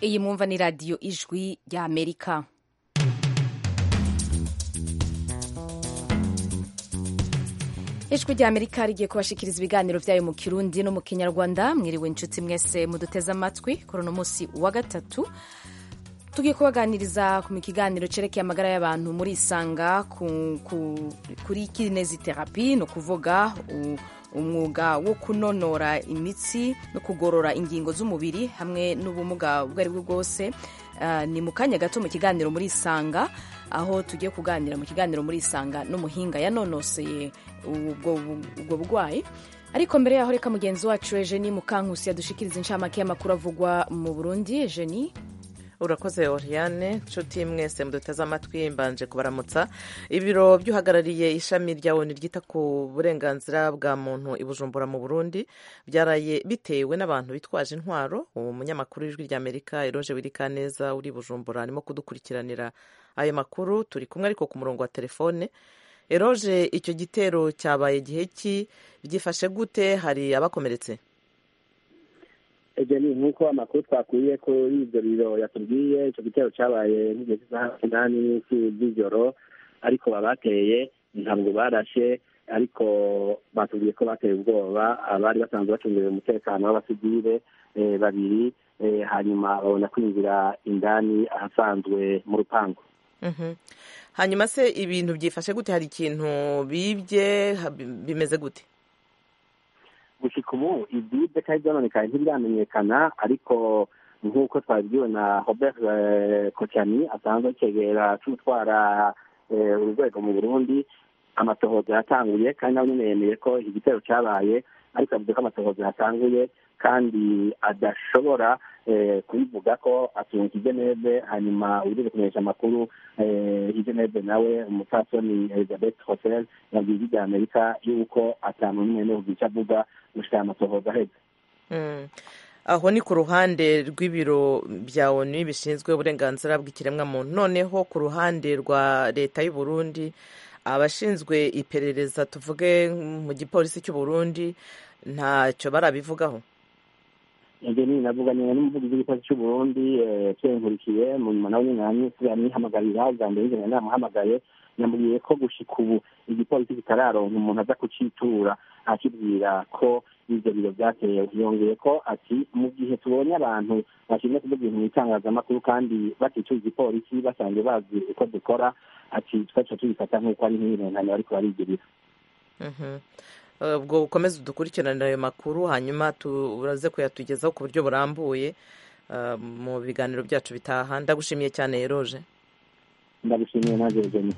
iyi mwumva ni radiyo ijwi rya amerika ijwi rya amerika rigiye kubashikiriza ibiganiro byayo mu kirundi no mu kinyarwanda mwiriwe inshuti mwese muduteze amatwi kuri uno munsi wa gatatu tugiye kubaganiriza ku kiganiro cerekeye amagara y'abantu muri isanga ku, ku, kuri kineziterapi ni ukuvuga umwuga wo kunonora imitsi no kugorora ingingo z'umubiri hamwe n'ubumuga ubwo ari bwo bwose uh, ni mu kanya gato mu kiganiro muri isanga aho tugiye kuganira mu kiganiro muri isanga n'umuhinga yanonoseye ubwo burwayi ariko mbere yaho reka mugenzi wacu Eugenie Mukankusi yadushikiriza inshamake y'amakuru avugwa mu Burundi Eugenie urakoze oriane nshuti mwese muduteze amatwi mbanje kubaramutsa ibiro by'uhagarariye ishami rya oni ryita ku burenganzira bwa muntu i bujumbura mu burundi byaraye bitewe n'abantu bitwaje intwaro uwo munyamakuru w'ijwi rya amerika eroje wirikaneza uri bujumbura arimo kudukurikiranira ayo makuru turi kumwe ariko ku murongo wa telefone eroje icyo gitero cyabaye gihe ki byifashe gute hari abakomeretse ibyo ni nk'uko amakuru twakwiye kuri ibyo biro yatubwiye icyo gitero cyabaye nk'igihe cy'isaha umunani z'ijoro ariko abateye ntabwo barashe ariko batubwiye ko bateye ubwoba abari basanzwe bacungiwe umutekano w'abasivile babiri hanyuma babona kwinjira indani ahasanzwe mu rupangu hanyuma se ibintu byifashe gute hari ikintu bibye bimeze gute gushika ubu ibyibwe cyangwa ibyononekaye ntibiramenyekana ariko nk'uko twabibwiwe na robert kocani asanzwe akegera cy'utwara urwego mu burundi amatohoza yatanguye kandi nawe nyine yemeye ko iki gitero cyabaye ariko avuze ko amatohoza yatanguye kandi adashobora kubivuga ko atunga igeneve hanyuma uri kumenyesha amakuru igeneve nawe umupfasoni elizabeth hotel yabwiye ijwi rya amerika yuko atanu n'umwe n'ubu icyo avuga gushika amatohoza aheze aho ni ku ruhande rw'ibiro bya onu bishinzwe uburenganzira bw'ikiremwamuntu noneho ku ruhande rwa leta y'u Burundi abashinzwe iperereza tuvuge mu gipolisi cy'u Burundi ntacyo barabivugaho ibyo ni navuganye n'umuvugizi w'igipolisi cy'u Burundi nkurikiye mu nyuma nawe nyine yamwihamagarira bwa mbere yigeze namuhamagaye yambwiye ko gushika ubu igipolisi kitararonka umuntu aza kucitura akibwira ko ibyo biro byateye yongeye ko ati mu gihe tubonye abantu bashinzwe kuvuga ibintu mu itangazamakuru kandi baticuye igipolisi basanzwe bazi uko dukora ati twaca tubifata nk'uko ari nk'ibintu bariko barigirira ubwo ukomeze udukurikiranire ayo makuru hanyuma turaze kuyatugezaho ku buryo burambuye mu biganiro byacu bitaha ndagushimiye cyane yeroje ndagushimiye nawe Eugenie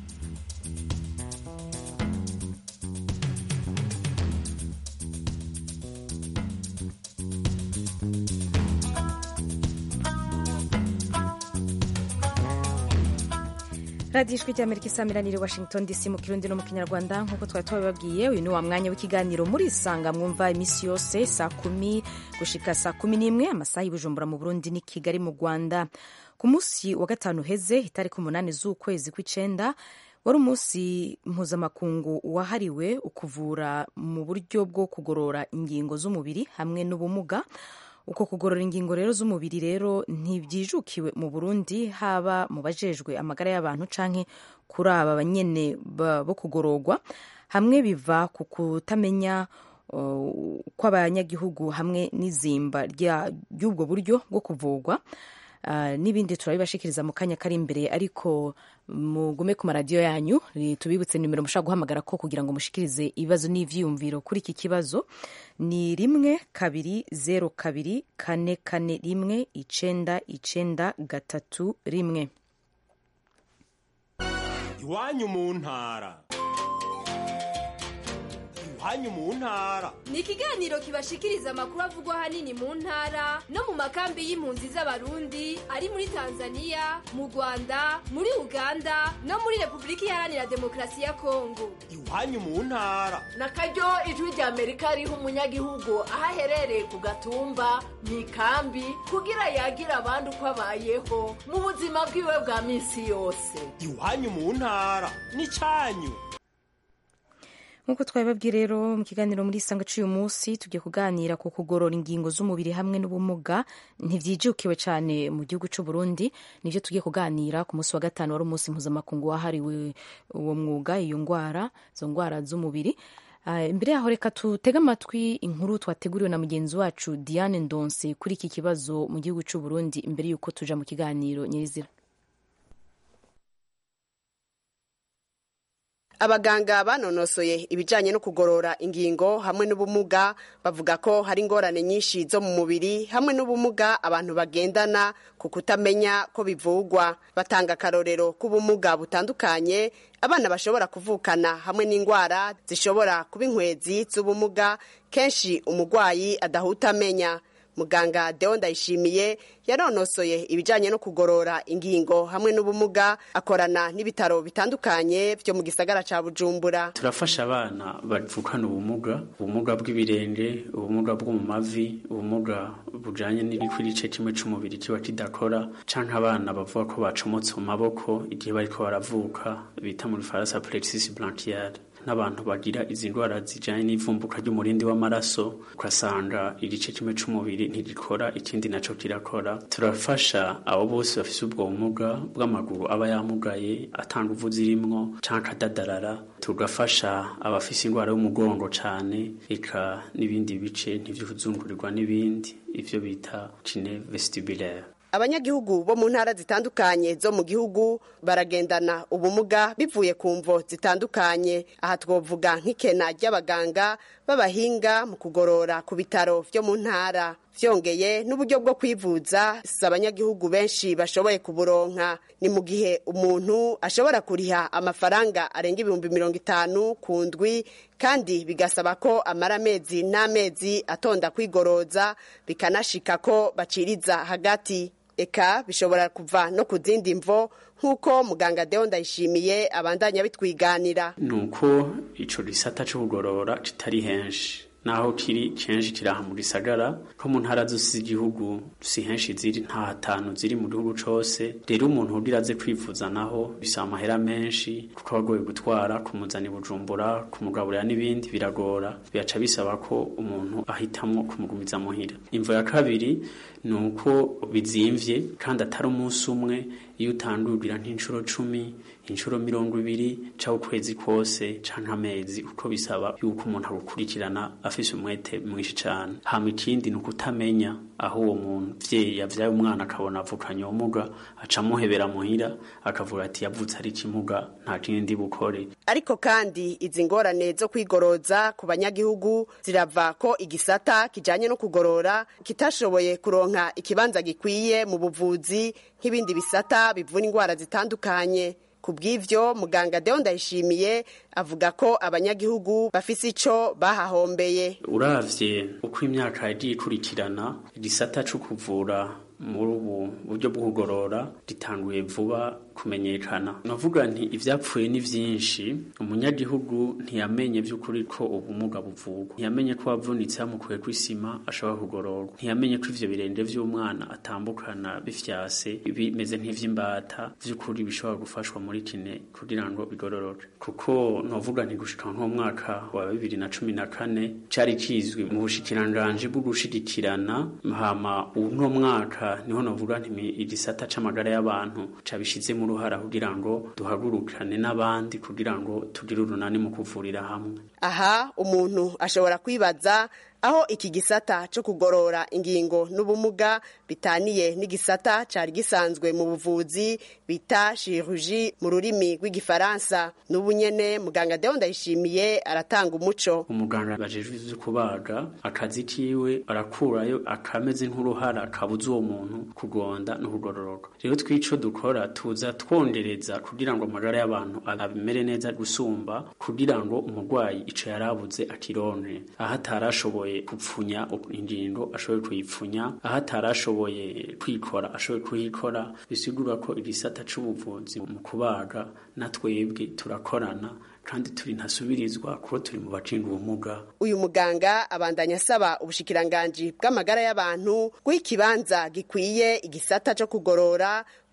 radiyo ijwi ry'amerika isamiraniye washington dc mu kirundi no mu kinyarwanda nk'uko twari twabibabwiye uyu ni wa mwanya w'ikiganiro muri isanga mwumva iminsi yose saa kumi gushika saa kumi n'imwe amasaha y'ubujumbura mu burundi ni kigali mu rwanda ku munsi wa gatanu heze itariki umunani z'ukwezi kw'icenda wari umunsi mpuzamakungu wahariwe ukuvura mu buryo bwo kugorora ingingo z'umubiri hamwe n'ubumuga uko kugorora ingingo rero z'umubiri rero ntibyijukiwe mu burundi haba mu bajejwe amagara y'abantu canke kuri aba banyene bo kugororwa hamwe biva ku kutamenya uh, kw'abanyagihugu hamwe n'izimba ry'ubwo buryo bwo kuvurwa Uh, n'ibindi turabibashikiriza mu kanya kari imbere ariko mugume ku maradiyo yanyu tubibutse nimero mushobora guhamagara ko kugira ngo mushikirize ibibazo n'ivyiyumviro kuri iki kibazo ni rimwe kabiri zero kabiri kane kane rimwe icenda icenda gatatu rimwe iwanyu mu ntara iwanyu mu ntara ni ikiganiro kibashikiriza amakuru avugwa ahanini mu ntara no mu makambi y'impunzi z'abarundi ari muri tanzania mu rwanda muri uganda no muri repubulika iharanira demokarasi ya kongo iwanyu mu ntara na karyo ijwi rya amerika riha umunyagihugu aho aherereye ku gatumba mu ikambi kugira yagira abandi uko abayeho mu buzima bwiwe bwa minsi yose iwanyu mu ntara ni cyanyu nk'uko twabibabwiye rero mu kiganiro muri isanga cy'uyu munsi tugiye kuganira ku kugorora ingingo z'umubiri hamwe n'ubumuga ntibyijukiwe cyane mu gihugu cy'u Burundi nibyo tugiye kuganira ku munsi wa gatanu wari umunsi mpuzamakungu wahariwe uwo mwuga iyo ndwara izo ndwara z'umubiri imbere yaho reka tutege amatwi inkuru twateguriwe na mugenzi wacu Diane Ndonse kuri iki kibazo mu gihugu cy'u Burundi imbere y'uko tuja mu kiganiro nyirizina abaganga banonosoye ibijyanye no kugorora ingingo hamwe n'ubumuga bavuga ko hari ingorane nyinshi zo mu mubiri hamwe n'ubumuga abantu bagendana ku kutamenya ko bivugwa batanga akarorero k'ubumuga butandukanye abana bashobora kuvukana hamwe n'indwara zishobora kuba inkwezi z'ubumuga kenshi umurwayi adahuta amenya muganga deo ndayishimiye yanonosoye ibijyanye no kugorora ingingo hamwe n'ubumuga akorana n'ibitaro bitandukanye byo mu gisagara cya bujumbura turafasha abana bavukana ubumuga ubumuga bw'ibirenge ubumuga bwo mu mavi ubumuga bujyanye n'igice kimwe cy'umubiri kiba kidakora cyangwa abana bavuga ko bacomotse mu maboko igihe bari ko baravuka bita muri faransa plexus blanchiale n'abantu bagira izi ndwara zijyanye n'ivumbuka ry'umurindi w'amaraso ugasanga igice kimwe cy'umubiri ntigikora ikindi nacyo kirakora turafasha abo bose bafite ubwo bumuga bw'amaguru aba yamugaye atanga uvu zirimwo cyangwa akadadarara tugafasha abafite indwara y'umugongo cyane eka n'ibindi bice ntibyuzungurirwa n'ibindi ibyo bita kine vestibulaire abanyagihugu bo mu ntara zitandukanye zo mu gihugu baragendana ubumuga bivuye ku mvo zitandukanye aha twavuga nk'ikena ry'abaganga b'abahinga mu kugorora ku bitaro byo mu ntara byongeye n'uburyo bwo kwivuza si abanyagihugu benshi bashoboye kuburonka ni mu gihe umuntu ashobora kuriha amafaranga arenga ibihumbi mirongo itanu ku ndwi kandi bigasaba ko amara amezi n'amezi atonda kwigoroza bikanashika ko baciriza hagati eka bishobora kuva no ku zindi mvo nk'uko muganga deo ndayishimiye abandanya bitwiganira ni uko icyo gisata cyo kugorora kitari henshi naho kiri kenshi kiri aha mu gisagara ko mu ntara zose z'igihugu si henshi ziri nta hatanu ziri mu gihugu cyose rero umuntu ugira aze kwivuza naho bisaba amahera menshi kuko aba agoye gutwara kumuzana i bujumbura kumugaburira n'ibindi biragora biraca bisaba ko umuntu ahitamo kumugumiza muhira imvo ya kabiri ni uko bizimvye kandi atari umunsi umwe iyo utandugira nk'inshuro cumi inshuro mirongo ibiri cyangwa ukwezi kose canke amezi uko bisaba yuko umuntu agukurikirana afise umwete mwinshi cane hama ikindi ni ukutamenya aho uwo muntu vyeyi yavyaye umwana akabona avukanye ubumuga aca amuhebera muhira akavuga ati yavutse ari ikimuga nta kindi bukore ariko kandi izi ngorane zo kwigoroza ku banyagihugu zirava ko igisata kijanye no kugorora kitashoboye kuronka ikibanza gikwiye mu buvuzi nk'ibindi bisata bivura indwara zitandukanye ku bw'ivyo muganga deo ndayishimiye avuga ko abanyagihugu bafise ico bahahombeye uravye uko imyaka yagiye ikurikirana igisata co kuvura muri ubu buryo bwo kugorora ritanguye vuba kumenyekana navuga nti ivyapfuye ni vyinshi umunyagihugu ntiyamenye vy'ukuri ko ubumuga buvugwa ntiyamenye ko wavunitse yamukuye kw'isima ashobora kugororwa ntiyamenye ko ivyo birenge vy'umwana atambukana bifyase bimeze nk'ivy'imbata vy'ukuri bishobora gufashwa muri kine kugira ngo bigororoke kuko novuga nti gushika nk'umwaka wa bibiri na cumi na kane cari kizwi mu bushikiranganji bwo gushigikirana hama uno mwaka niho novuga nti igisata c'amagara y'abantu cabishizemo uruhara kugira ngo duhagurukane n'abandi kugira ngo tugire urunani mu kuvurira hamwe aha umuntu ashobora kwibaza aho iki gisata cyo kugorora ingingo n'ubumuga bitaniye n'igisata cyari gisanzwe mu buvuzi bita chirurgie mu rurimi rw'igifaransa n'ubu nyene muganga Deo Ndayishimiye aratanga umuco umuganga bajejwe ivyo kubaga akazi kiwe arakurayo akameze nk'uruhara kabuza uwo muntu kugonda no kugororoka rero twico dukora tuza twondereza kugira ngo amagara y'abantu abimere neza gusumba kugira ngo umurwayi ico yarabuze akironke aho atarashoboye gupfunya ingingo ashoboye kuyipfunya aho atarashoboye kwikora ashoboye kuyikora bisigura ko igisata c'ubuvuzi mu kubaga na twebwe turakorana kandi turi ntasubirizwa kuko turi mu bacinga ubumuga uyu muganga abandanya asaba ubushikiranganji bw'amagara y'abantu guha ikibanza gikwiye igisata co kugorora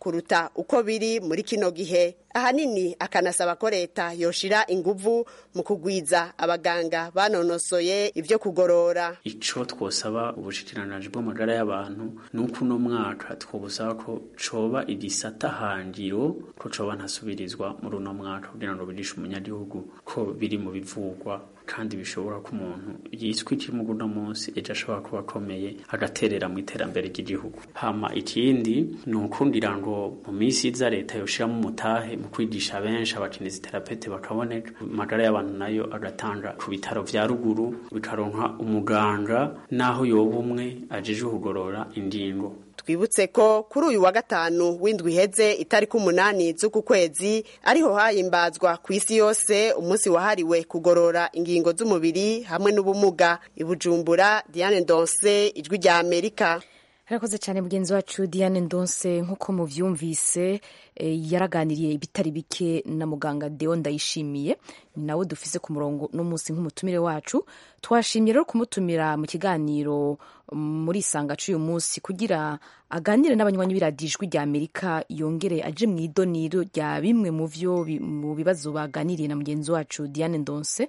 kuruta uko biri muri kino gihe ahanini akanasaba ko leta yoshira inguvu mu kugwiza abaganga banonosoye ivyo kugorora ico twosaba ubushikiranganji bw'amagara y'abantu nuko uno mwaka twobusaba ko coba igisata hangiro ko coba ntasubirizwa muri uno mwaka kugira ngo bigishe umunyagihugu ko biri mu bivugwa kandi bishobora ko umuntu yiswe ikiri uno munsi ejo ashobora kuba akomeye agaterera mu iterambere ry'igihugu hama ikindi ni ukundira ngo mu minsi iza leta yoshiramo umutahe mu kwigisha benshi abakinezi terapete bakaboneka amagara y'abantu nayo agatanga ku bitaro vya ruguru bikaronka umuganga naho yoba umwe ajeje kugorora ingingo twibutse ko kuri uyu wa gatanu w'indwi iheze itariki umunani z'uku kwezi ariho hahimbazwa ku isi yose umunsi wahariwe kugorora ingingo z'umubiri hamwe n'ubumuga i bujumbura diane ndonse ijwi rya amerika harakoze cyane mugenzi wacu diane ndonse nk'uko muvyumvise yaraganiriye ibitari bike na muganga deo ndayishimiye ni nawe dufise ku murongo n'umunsi nk'umutumire wacu twashimye rero kumutumira mu kiganiro muri isanga c'uyu munsi kugira aganire n'abanywanyi b'iradijwi rya amerika yongere aje mu idoniro rya bimwe mu vyo mu bibazo baganiriye na mugenzi wacu diane ndonse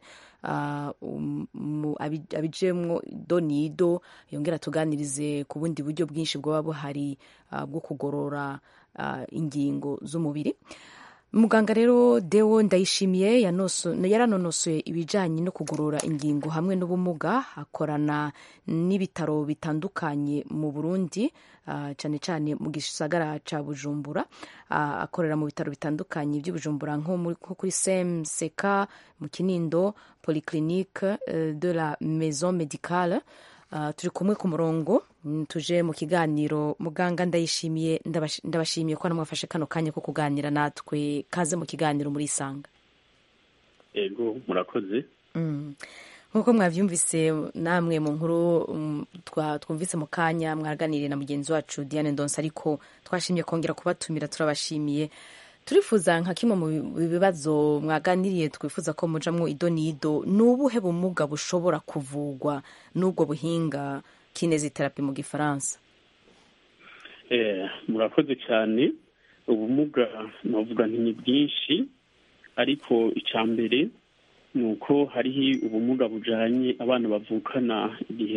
abijemwo donido yongera tuganirize ku bundi buryo bwinshi bwaba buhari bwo kugorora ingingo z'umubiri muganga rero deo ndayishimiye yaranonosoye ibijyanye no kugorora ingingo hamwe n'ubumuga akorana n'ibitaro bitandukanye mu burundi cyane cyane mu gisagara cya bujumbura akorera mu bitaro bitandukanye by'ubujumbura nko kuri semseka mu kinindo polyclinique de la maison médicale turi kumwe ku murongo tuje mu kiganiro muganga ndayishimiye ndabashimiye ko namwafashe kano kanya ko kuganira natwe kaze mu kiganiro muri isanga ego murakoze nk'uko mwabyumvise namwe mu nkuru twumvise mu kanya mwaganiriye na mugenzi wacu diane ndonse ariko twashimye kongera kubatumira turabashimiye turifuza nka kimwe mu bibazo mwaganiriye twifuza ko mujamwo idonido ni ubuhe bumuga bushobora kuvugwa n'ubwo buhinga kineziterapi mu gifaransa murakoze cyane ubumuga navuga nti ni bwinshi ariko icya mbere ni uko hariho ubumuga bujyanye abana bavukana igihe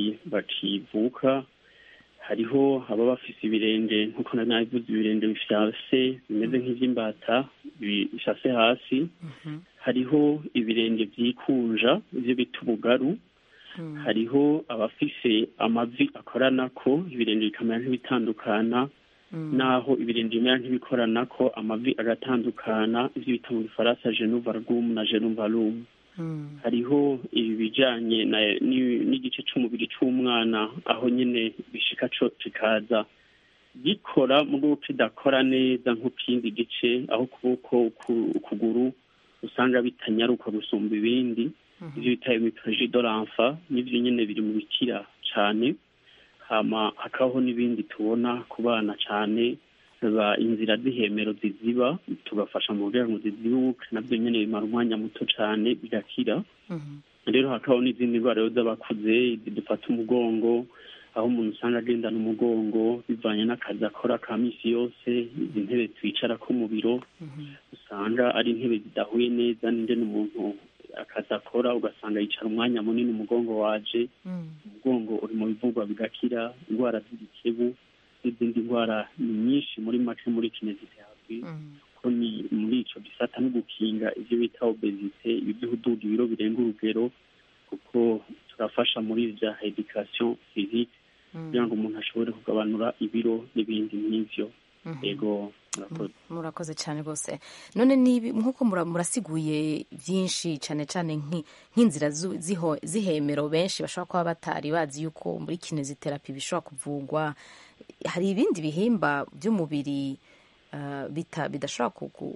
bakivuka hariho aba bafise ibirenge nk'uko nari nabivuze ibirenge bifyase bimeze nk'iby'imbata bishase hasi hariho ibirenge byikunja ibyo bita ubugaru hariho abafise amavi akorana ko ibirenge bikamera nk'ibitandukana naho ibirenge bimera nk'ibikorana ko amavi agatandukana ibyo bita mu gifaransa genuvarum na genuvarum hariho ibi bijyanye n'igice cy'umubiri cy'umwana aho nyine bishika cyo kikaza gikora mu rwego kidakora neza nk'ikindi gice aho ukuboko ukuguru usanga bitanyaruka gusumba ibindi ibyo bita imiporoji doranfa n'ibyo nyine biri mu bikira cyane hama hakabaho n'ibindi tubona ku bana cyane inzira z'ihemero ziziba tugafasha mu buryo ngo zizibuke nabyo nyine bimara umwanya muto cyane bigakira rero hakabaho n'izindi ndwara z'abakuze zidufata umugongo aho umuntu usanga agendana umugongo bivanye n'akazi akora ka minsi yose izi ntebe twicara ko mu biro usanga ari intebe zidahuye neza n'ingene umuntu akazi akora ugasanga yicara umwanya munini umugongo waje umugongo uri mu bivugwa bigakira indwara z'igikebu n'izindi ndwara ni nyinshi muri make muri kineziterapi ko ni muri ico gisata no gukinga ivyo bita obesite ibi vy'uhuduga ibiro birenga urugero kuko turafasha muri vya education physique kugira ngo umuntu ashobore kugabanura ibiro n'ibindi nk'ivyo ego murakoze murakoze cyane rwose none nk'uko murasiguye byinshi cyane cyane nk'inzira z'ihemero benshi bashobora kuba batari bazi yuko muri kineziterapi bishobora kuvugwa hari ibindi bihimba by'umubiri bidashobora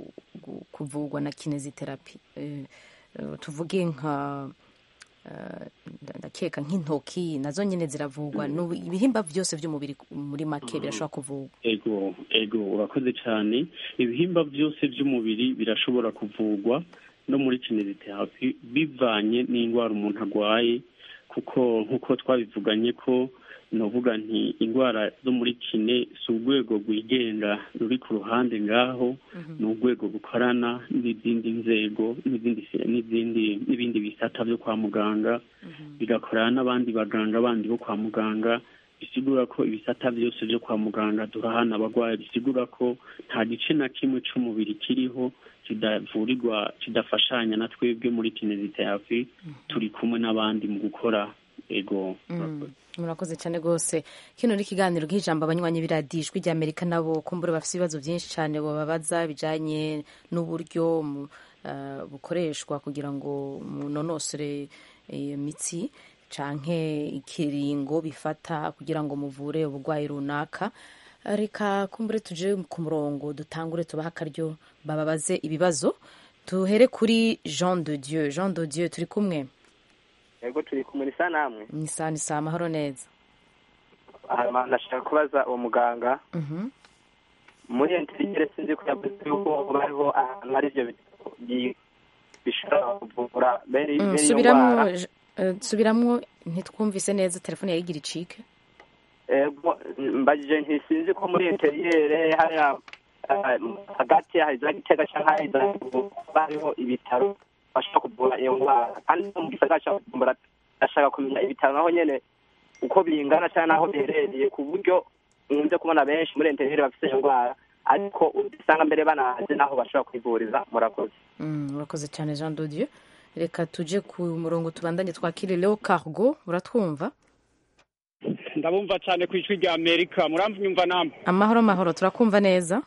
kuvugwa na kineziterapi tuvuge nka ndakeka nk'intoki nazo nyine ziravugwa ibihimba byose by'umubiri muri make birashobora kuvugwa ego ego urakoze cyane ibihimba byose by'umubiri birashobora kuvugwa no muri kineziterapi bivanye n'indwara umuntu arwaye kuko nk'uko twabivuganye ko novuga nti indwara zo muri kine si urwego rwigenga ruri ku ruhande ngaho ni urwego rukorana n'izindi nzego n'izindi n'izindi n'ibindi bisata byo kwa muganga bigakorana n'abandi baganga bandi bo kwa muganga bisigura ko ibisata byose byo kwa muganga durahana abarwayi bisigura ko nta gice na kimwe c'umubiri kiriho kidavurirwa kidafashanya na twebwe muri kineziterapi turi kumwe n'abandi mu gukora ego murakoze cyane rwose kino ni ikiganiro nk'ijambo abanywanyi b'iradiyo ijwi ry'amerika nabo kumbura bafite ibibazo byinshi cyane bababaza bijyanye n'uburyo bukoreshwa kugira ngo munonosore imitsi canke ikiringo bifata kugira ngo muvure uburwayi runaka reka kumbure tuje ku murongo dutangure tubaha akaryo bababaze ibibazo tuhere kuri jean de dieu jean de dieu turi kumwe yego turi kumwe nisa namwe nisa nisa amahoro neza ndashaka kubaza uwo muganga muri enterigere sinzi ko yavuze yuko bariho ahantu hari ibyo bishobora kuvura bene iyo ndwara subiramwo ntitwumvise neza telefone yayigira icike mbajije ntisinzi ko muri interiyere hariya hagati hari za gitega cyangwa hari za hariho ibitaro bashobora kuvura iyo ndwara kandi no mu gisagara cya bujumbura ndashaka kumenya ibitaro naho nyene uko bingana cyangwa naho biherereye ku buryo nkunze kubona benshi muri interiyere bafite iyo ndwara ariko usanga mbere banazi naho bashobora kwivuriza murakoze murakoze cyane jean dodieu reka tuje ku murongo tubandanye twakire leo cargo uratwumva ndabumva cyane ku ijwi rya amerika muramva namwe amahoro mahoro turakumva neza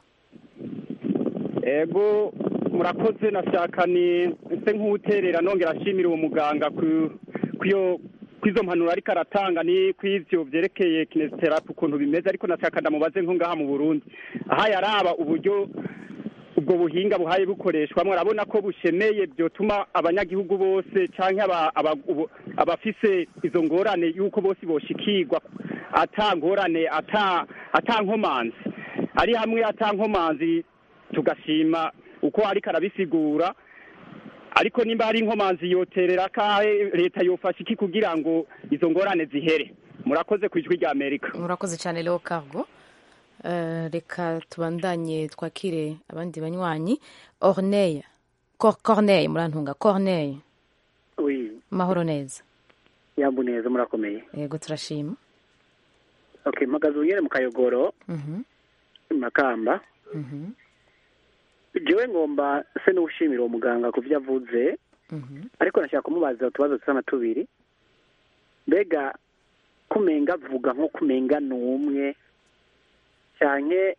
ego murakoze nashaka ni se nk'uwuterera nongera ashimira uwo muganga ku izo mpanuro ariko aratanga ni ku ivyo vyerekeye kinesiterapi ukuntu bimeze ariko nashaka ndamubaze nko ngaha mu burundi aha yaraba uburyo ubwo buhinga buhaye bukoreshwamo urabona ko bushemeye byotuma abanyagihugu bose cyangwa abafise izo ngorane y'uko bose boshikirwa ata ngorane ata nkomanzi ari hamwe ata nkomanzi tugashima uko ariko arabisigura ariko nimba hari inkomanzi yoterera kahe leta yofasha iki kugira ngo izo ngorane zihere murakoze ku ijwi rya amerika murakoze cyane leo cargo reka tubandanye twakire abandi banywanyi orneye corneye murantunga corneye mahoro neza yambu neza murakomeye yego turashima okay mpagaze unyere mu kayogoro makamba jewe ngomba se n'ushimira uwo muganga ku byo avuze ariko nashaka kumubaza utubazo dusa na tubiri mbega kumenga avuga nko kumenga ni umwe cyane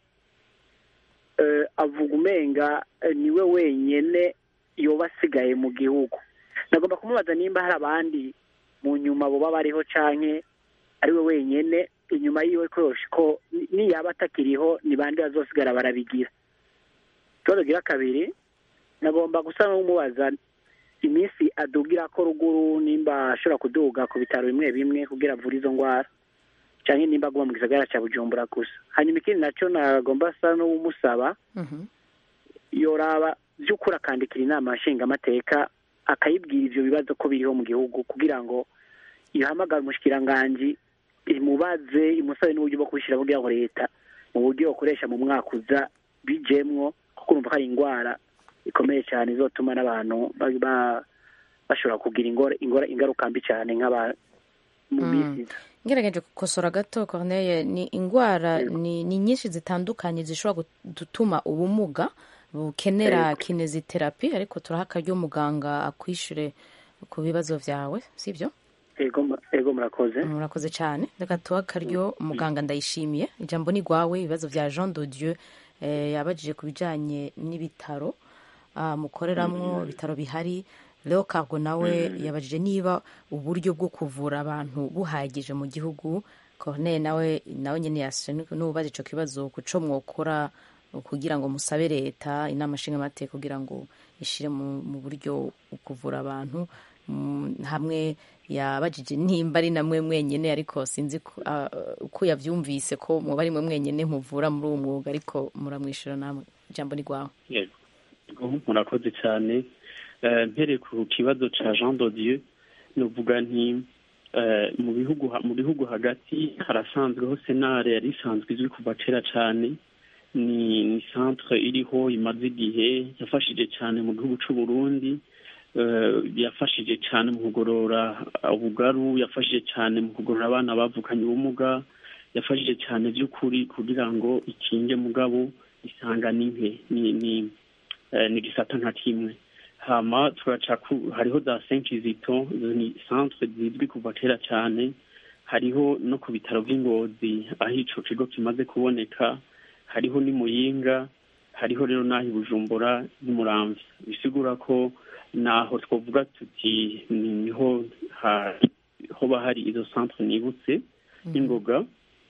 avuga umenga niwe wenyine yoba asigaye mu gihugu nagomba kumubaza nimba hari abandi mu nyuma baba bariho cyane ari we wenyine inyuma yiwe ko niyaba atakiriho ni bande bazosigara barabigira ikibazo gira kabiri nagomba gusa n'umubaza iminsi adugira ko ruguru nimba ashobora kuduga ku bitaro bimwe bimwe kugira avure izo ndwara cyane nimba aguma mu gisagara cya bujumbura gusa hanyuma ikindi nacyo nagomba asa n'umusaba yoraba by'ukuri akandikira inama nshingamateka akayibwira ibyo bibazo ko biriho mu gihugu kugira ngo ihamagare umushikiranganji imubaze imusabe n'uburyo bwo kubishyira kugira ngo leta mu buryo bukoresha mu mwaka uza bijemwo kuko urumva ko ari indwara ikomeye cyane izotuma n'abantu bashobora kugira ingaruka mbi cyane nk'aba mu minsi iza ngerageje gukosora gato corneye ni indwara ni nyinshi zitandukanye zishobora gutuma ubumuga bukenera kineziterapi ariko turaha akaryo muganga akwishyure ku bibazo byawe sibyo ego murakoze murakoze cyane reka tuha akaryo muganga ndayishimiye ijambo ni rwawe ibibazo bya jean de dieu yabajije ku bijyanye n'ibitaro mukoreramo ibitaro bihari leo cargo nawe yabajije niba uburyo bwo kuvura abantu buhagije mu gihugu corneye nawe nawe nyine yashe n'ubaza icyo kibazo ku cyo mwokora kugira ngo musabe leta inama nshingamateka kugira ngo ishyire mu buryo kuvura abantu hamwe yabajije nimba ari namwe mwenyine ariko sinzi uko yabyumvise ko muba ari mwe mwenyine muvura muri uwo mwuga ariko muramwishyura namwe ijambo ni rwawe murakoze cyane mpere ku kibazo cya jean dodieu nuvuga nti eh, mu bihugu ha- mu bihugu hagati harasanzweho senare yari isanzwe izwi kuva kera cyane ni ni centre iriho imaze igihe yafashije cyane mu gihugu cy'u Burundi eh, yafashije cyane mu kugorora ubugaru yafashije cyane mu kugorora abana bavukanye ubumuga yafashije cyane by'ukuri kugira ngo ikinge mugabo isanga ni nke ni ni eh, ni gisata nka kimwe hama turaca ku- hariho za Saint Kizito izo ni centre zizwi kuva kera cyane hariho no ku bitaro by'ingozi aho ico kigo kimaze kuboneka hariho ni muyinga hariho rero n'aho i bujumbura n'imuramvya bisigura ko naho twavuga tuti ni- niho ha- hoba hari izo centre nibutse n'ingoga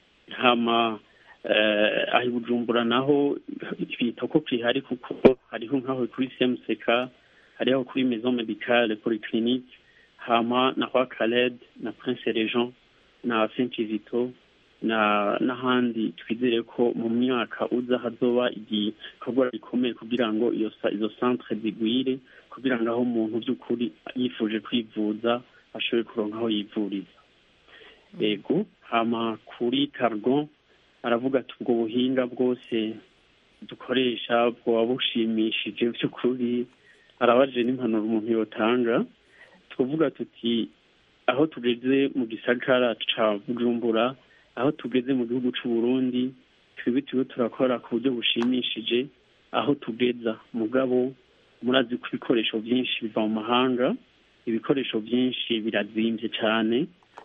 hama eh, aho i bujumbura naho bita ko kwihari kuko hariho nk'aho kuri cmck hariho kuri maison medicale polyclinique hama na kwa caled na prince regent na saint kizito na n'ahandi twizere ko mu myaka uza hazoba igikorwa gikomeye kugira ngo iyo sa- izo centre zigwire kugira ngo aho umuntu by'ukuri yifuje kwivuza ashobore kuronka aho yivuriza yego hama kuri cargon aravuga ati ubwo buhinga bwose dukoresha bwoba bushimishije by'ukuri arabajije n'impanuro umuntu yotanga tuvuga tuti aho tugeze mu gisagara ca bujumbura aho tugeze mu gihugu c'u Burundi twebwe turiko turakora ku buryo bushimishije aho tugeza mugabo murazi ko ibikoresho byinshi biva mu mahanga ibikoresho byinshi birazimvye cyane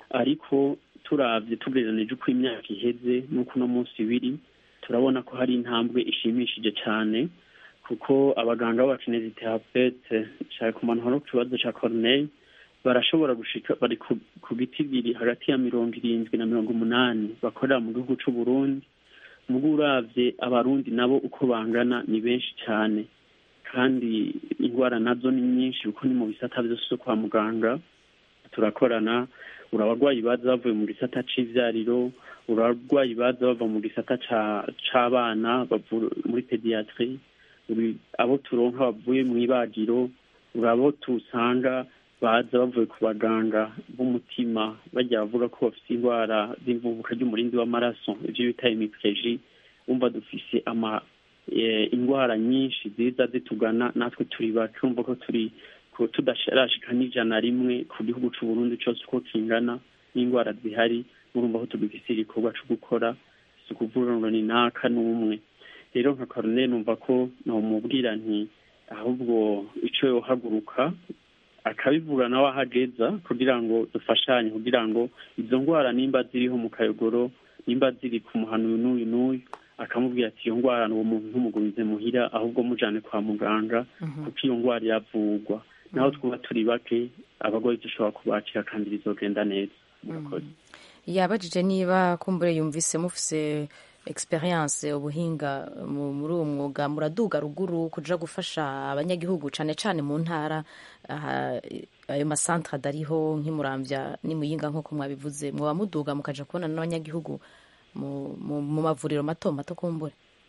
ariko turavye tugereranije uko imyaka iheze n'uko uno munsi biri turabona ko hari intambwe ishimishije cyane kuko abaganga b'abakineziterapete nshaka kumanura ku kibazo ca corneille barashobora gushika bari ku, ku biti biri hagati ya mirongo irindwi na mirongo umunani bakorera mu gihugu c'u Burundi mugo uravye abarundi nabo uko bangana ni benshi cyane kandi indwara nazo ni nyinshi kuko ni mu bisata vyose vyo kwa muganga turakorana urabagwayi baza bavuye mu gisata c'ivyariro urabagwayi baza bava mu gisata ca c'abana bavu- muri pediatrie uri- abo turonka bavuye mu ibagiro urabo tusanga baza bavuye ku baganga b'umutima bajya bavuga ko bafite indwara z'imvubuka ry'umurindi w'amaraso ibyo bita imipeji wumva dufise ama eh, indwara nyinshi ziza zitugana natwe turi bake urumva ko turi ko tudashirashika n'ijana rimwe ku gihugu c'u Burundi cose uko kingana n'indwara zihari murumva ko tugifise igikorwa co gukora si ukuvuga ngo ni naka n'umwe rero nka Corneille numva ko nomubwira nti ahubwo ico yohaguruka akabivuga nawe ahageza kugira ngo dufashanye kugira ngo izo ndwara nimba ziriho mu kayogoro nimba ziri ku muhano uyu n'uyu n'uyu akamubwira ati iyo ndwara uwo muntu ntumugumize muhira ahubwo mujane kwa muganga kuko iyo ndwara iravurwa naho twuba turi bake abagoyi dushobora kubakira kandi bizogenda neza murakoze yabajije niba kumbure yumvise mufise experience ubuhinga mu- muri uwo mwuga muraduga ruguru kuja gufasha abanyagihugu cane cane mu ntara aha, ayo masantre adariho nk'imuramvya n'imuyinga nk'uko mwabivuze mwoba muduga mukaja kubona n'abanyagihugu mu, mu, mu mavuriro mato mato kumbure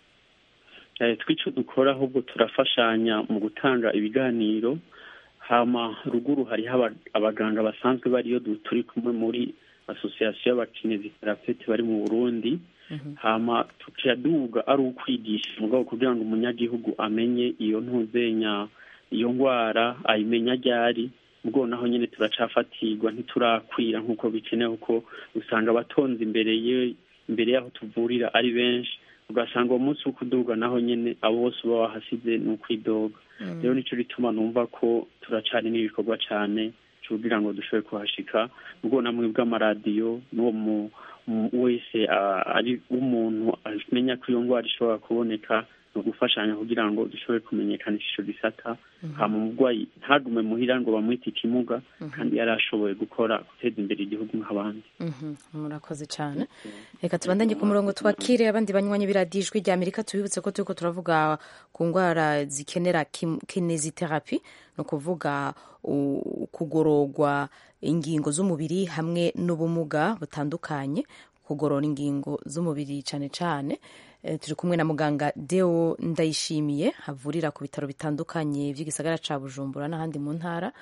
Eh, twico dukora ahubwo turafashanya mu gutanga ibiganiro hama ruguru hariho aba- abaganga basanzwe bariyo du- turi kumwe muri association y'abakineziterapete bari mu burundi hama tukaduga ari ukwigisha mugabo kugira ngo umunyagihugu amenye iyo ntuzenya iyo ndwara ayimenya ryari ubwo naho nyine turacafatirwa ntiturakwira nk'uko bikenewe kuko usanga abatonze imbere ye imbere y'aho tuvurira ari benshi ugasanga uwo munsi wo kuduga naho nyine abo bose uba wahasize ni ukwidoga rero nicyo gituma numva ko turacari n'ibikorwa cyane kugira ngo dushobore kuhashika ubwo namwe bw'amaradiyo n'uwo mu- mu- wese ah, ari umuntu amenya ko iyo ndwara ishobora kuboneka ni ugufashanya kugira ngo dushobore kumenyekanisha ico gisata hama umurwayi ntagume muhira ngo bamwite ikimuga kandi yari ashoboye gukora guteza imbere igihugu nk'abandi Mhm, murakoze cyane reka tubandanye ku murongo twakire abandi banywanyi b'iradiyo ijwi rya amerika tubibutse ko turiko turavuga ku ndwara zikenera kim- kineziterapi ni ukuvuga u- kugororwa ingingo z'umubiri hamwe n'ubumuga butandukanye kugorora ingingo z'umubiri cyane cyane Eh, turi kumwe na muganga deo ndayishimiye havurira ku bitaro bitandukanye by'igisagara ca bujumbura n'ahandi mu ntara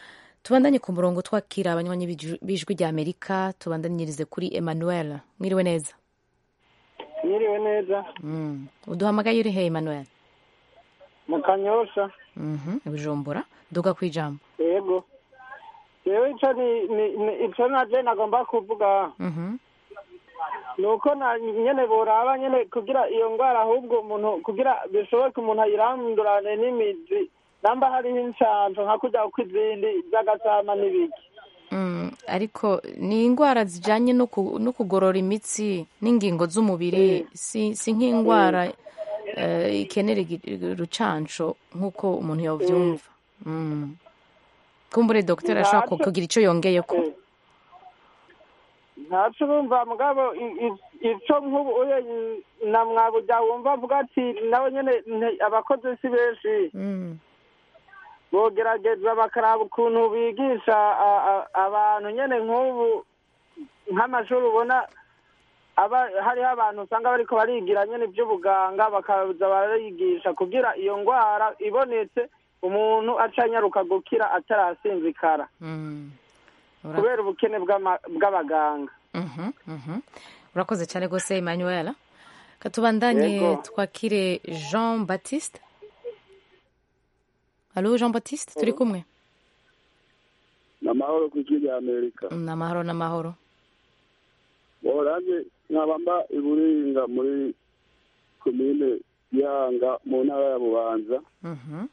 tubandanye ku murongo twakira abanywanyi b'iju- b'ijwi rya amerika tubandanyirize kuri emmanuel mwiriwe neza Mwiriwe neza Mm. uduhamagaye uri he emmanuel mu kanyosha Mhm, bujumbura duga ku ijambo yego yewe ico ni ni- ni- ico naje nagomba kuvuga Mhm. ni uko na nyene boraba nyene kugira iyo ngwara ahubwo umuntu kugira bishoboke umuntu ayirandurane n'imizi namba hariho incanco nka kurya uko izindi z'agasama n'ibiki Mm, ariko ni indwara zijanye no ku- no kugorora imitsi n'ingingo z'umubiri si, si nk'indwara eh, ikenera igi- urucanco nk'uko umuntu yovyumva Mm. kumbure dogiteri ashobora ku- Ntaco- kugira ico yongeyeko ntaco urumva mugabo i- i- ico nk'ubu uye na mwabuja wumva avuga ati nawe nyene nte- abakozi si benshi Mm. bogerageza bakaraba ukuntu bigisha a- a- abantu nyene nk'ubu nk'amashuri ubona aba hariho abantu usanga bariko barigira nyene ivy'ubuganga bakaza barigisha kugira iyo ngwara ibonetse umuntu aca anyaruka gukira atarasinzikara Mm. Ura- kubera ubukene bw'ama- bw'abaganga Mhm, mhm. urakoze cyane rwose emmanuel katubandanye Yego. twakire jean baptiste halo jean baptiste turi kumwe ni amahoro ku ijwi rya amerika ni amahoro n'amahoro oranje nkaba mba i buringa muri komine yanga mu ntara ya bubanza Mhm.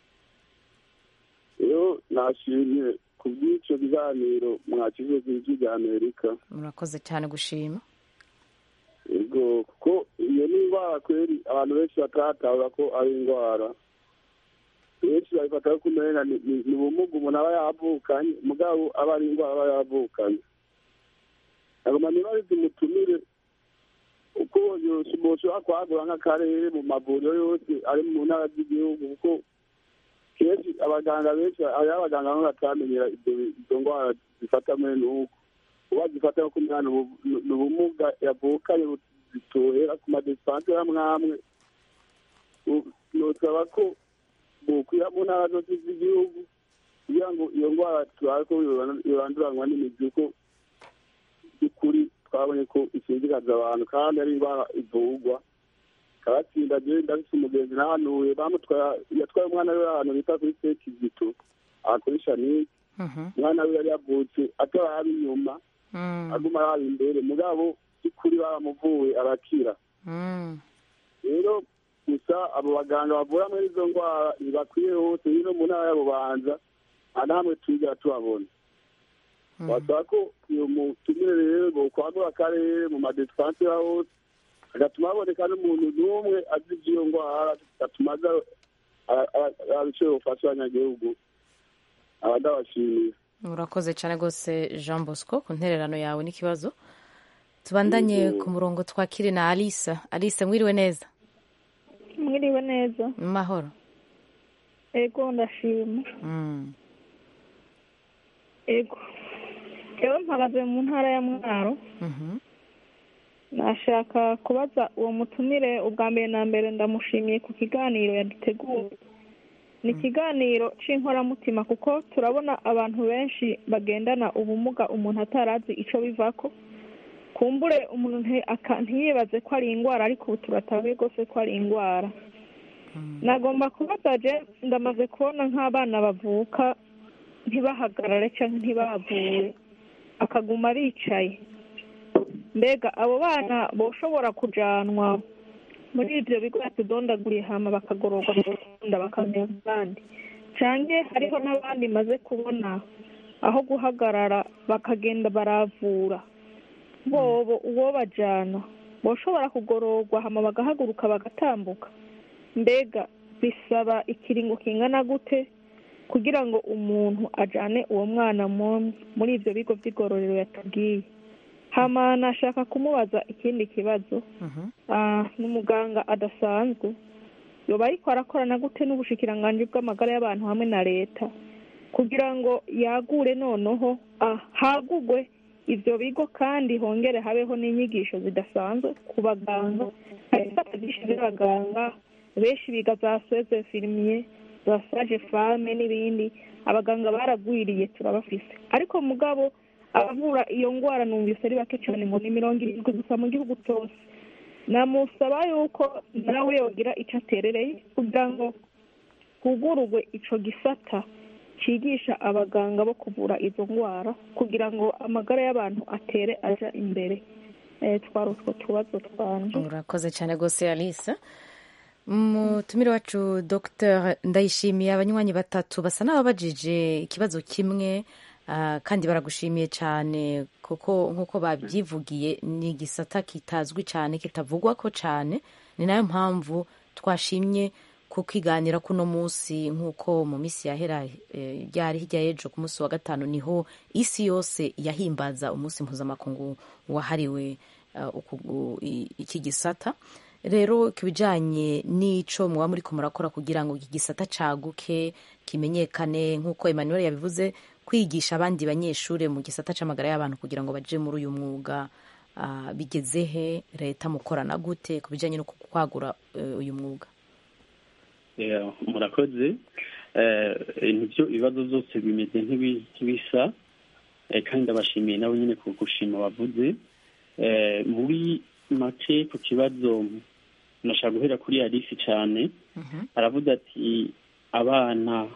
rero nashimye ku bw'icyo biganiro mwakize ku ijwi rya amerika murakoze cyane gushima ego kuko iyo ni indwara kweri abantu benshi bataratahura ko ari indwara benshi babifata ko umenga ni ni- ni ubumuga umuntu aba yavukanye mugabo aba ari indwara aba yavukanye agoma niba ari tumutumire uko yose umuntu ushobora kwagura nk'akarere mu mavuriro yose ari mu ntara z'igihugu kuko kenshi abaganga benshi hariho abaganga bamwe batamenyera ibyo izo ndwara zifata mwene uko uba zifata nko kumwana ni ubumuga yavukanye zitohera ku madisipanse amwe amwe U- nosaba ko bokwira mu ntara zose z'igihugu kugira ngo iyo ndwara turabe ko yoran- yoranduranwa n'imizi kuko by'ukuri twabonye ko isinzikaza abantu kandi ari indwara ivurwa kabatsinda je ndafise umugenzi nahanuye bamutwara yatwaye umwana we ahantu bita kuri sekizito aha kuri shanike Mhm. umwana we yari yavutse ataraba inyuma Mm. aguma araba imbere mugabo by'ukuri baramuvuye arakira Mm. rero gusa abo baganga bavura muri izo ndwara ntibakwiye hose hino mu ntara y'abubanza nta namwe tujya tubabona basaba ko iyo mutumire rero bokwagura akarere mu madisipanse ya hose agatuma haboneka n'umuntu n'umwe azi iby'iyo ndwara gatuma aza abiciro bufasha abanyagihugu abadabashimiye urakoze cyane rwose jean bosco ku ntererano yawe n'ikibazo tubandanye Yego. ku murongo twakire na alisa alisa mwiriwe neza mwiriwe neza mu mahoro ego ndashima Mm. ego rero mpagaze mu ntara ya mwaro Mhm. nashaka kubaza uwo mutumire ubwa mbere na mbere ndamushimiye ku kiganiro yaduteguye ni ikiganiro c'inkoramutima kuko turabona abantu benshi bagendana ubumuga umuntu atarazi ico bivako kumbure umuntu nti- aka- ntiyibaze ko ari indwara ariko ubu turatabuye rwose ko ari indwara nagomba kubaza je ndamaze kubona nk'abana bavuka ntibahagarare cyangwa ntibavuye akaguma bicaye mbega abo bana boshobora kujanwa muri ibyo bigo batudondaguriye hama bakagororwa mu rwanda bakamera nk'abandi canke hariho n'abandi maze kubona aho guhagarara bakagenda baravura bobo uwo bajana boshobora kugororwa hama bagahaguruka bagatambuka mbega bisaba ikiringo kingana gute kugira ngo umuntu ajane uwo mwana mu- muri ibyo bigo by'igororero yatubwiye hama nashaka kumubaza ikindi kibazo Ah, n'umuganga adasanzwe yoba ariko arakorana gute n'ubushikiranganji bw'amagara y'abantu hamwe na leta kugira ngo yagure noneho ah, hagugwe ivyo bigo kandi hongere habeho n'inyigisho zidasanzwe ku baganga hari ibisata byinshi by'abaganga benshi biga za seze firimiye za sage fame n'ibindi abaganga baragwiriye turabafise ariko mugabo abavura iyo ndwara numvise ari bake cyane ngo ni mirongo irindwi gusa mu gihugu cyose namusaba yuko nawe yogira icyo aterereye kugira ngo hugururwe ico gisata cigisha abaganga bo kuvura izo ndwara kugira ngo amagara y'abantu atere aja imbere Eh, twari utwo tubazo twanje urakoze cyane rwose alice umutumire wacu dr ndayishimiye abanywanyi batatu basa n'ababajije ikibazo kimwe ah, kandi baragushimiye cyane kuko nk'uko babyivugiye ni igisata kitazwi cyane kitavugwa ko cyane ni nayo mpamvu twashimye kukiganira kuno munsi nk'uko mu minsi yahera eh, ryari hirya y'ejo ku munsi wa gatanu niho isi yose yahimbaza umunsi mpuzamakungu wahariwe uh, uku- i- iki gisata rero ku bijyanye n'ico muba muri murakora kugira ngo iki gisata caguke kimenyekane nk'uko emmanuel yabivuze kwigisha abandi banyeshuri mu gisata c'amagara y'abantu kugira ngo baje muri uyu mwuga ah, bigeze he leta mukorana gute ku bijyanye no kwagura eh, uyu mwuga Yeah, murakoze Eh, nibyo ibibazo byose bimeze nk'ibi- nk'ibisa Eh, kandi ndabashimiye nabo nyine ku gushima bavuze Eh, muri make ku kibazo nashaka guhera kuri alice cyane aravuga ati abana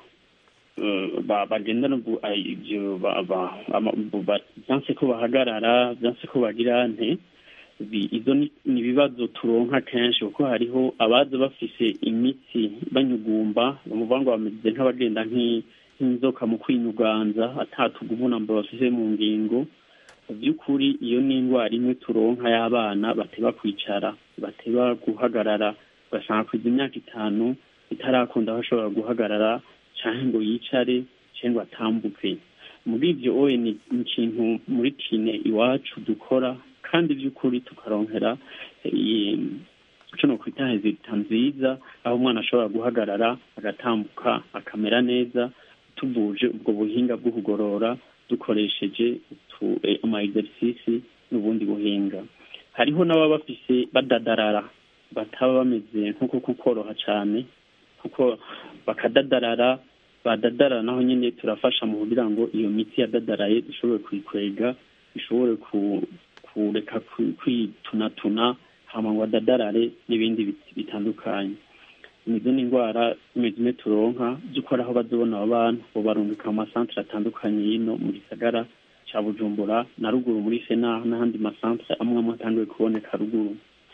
eh, ba- bagendana ubu- ay- ibyo ba- ba- ama- bu- ba- byanse ko bahagarara byanse ko bagira nte Bi- izo ni ni ibibazo turonka kenshi kuko hariho abaza bafise imitsi banyugumba bamuvuga ngo bameze nk'abagenda nk'i- nk'inzoka mu kwinyuganza atatuguvunamba bafise mu ngingo mu by'ukuri iyo ni indwara imwe turonka y'abana bateba kwicara bateba guhagarara ugasanga kwiza imyaka itanu itarakunda bashobora guhagarara cyangwa ngo yicare cyangwa ngo atambuke muri ibyo oye ni ni ikintu muri tine iwacu dukora kandi by'ukuri tukaronkera eh, icyo ni ukwita hezita nziza aho umwana ashobora guhagarara agatambuka akamera neza tuvuje ubwo buhinga bwo kugorora dukoresheje utu- eh, ama exercice n'ubundi buhinga hariho n'ababa bafise badadarara bataba bameze nk'uko kukoroha cyane kuko bakadadarara badadarara naho nyine turafasha mu kugira ngo iyo miti yadadaraye ishobore kuyikwega ishobore ku- kureka kwi- kwitunatuna hama ngo adadarare n'ibindi bit- bitandukanye nizo ni indwara zimwe zimwe turonka by'ukora aho bazobona abo bantu bo barungika mu masantere atandukanye y'ino mu gisagara ca bujumbura na ruguru muri sena n'ahandi masantere amwe amwe atanguye kuboneka ruguru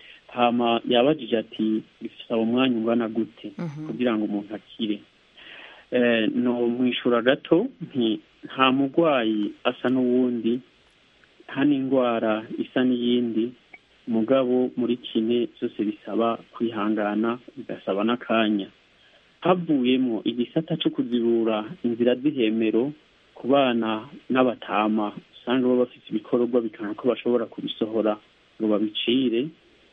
hama yabajije ati bisaba umwanya ungana gute kugira ngo umuntu akire Eh, no mwishura gato nti nta murwayi asa n'uwundi nta n'indwara isa n'iyindi mugabo muri kine byose bisaba kwihangana bigasaba n'akanya havuyemo igisata cyo kuzibura inzira z'ihemero ku bana n'abatama usanga baba bafite ibikorwa bikanga ko bashobora kubisohora ngo babicire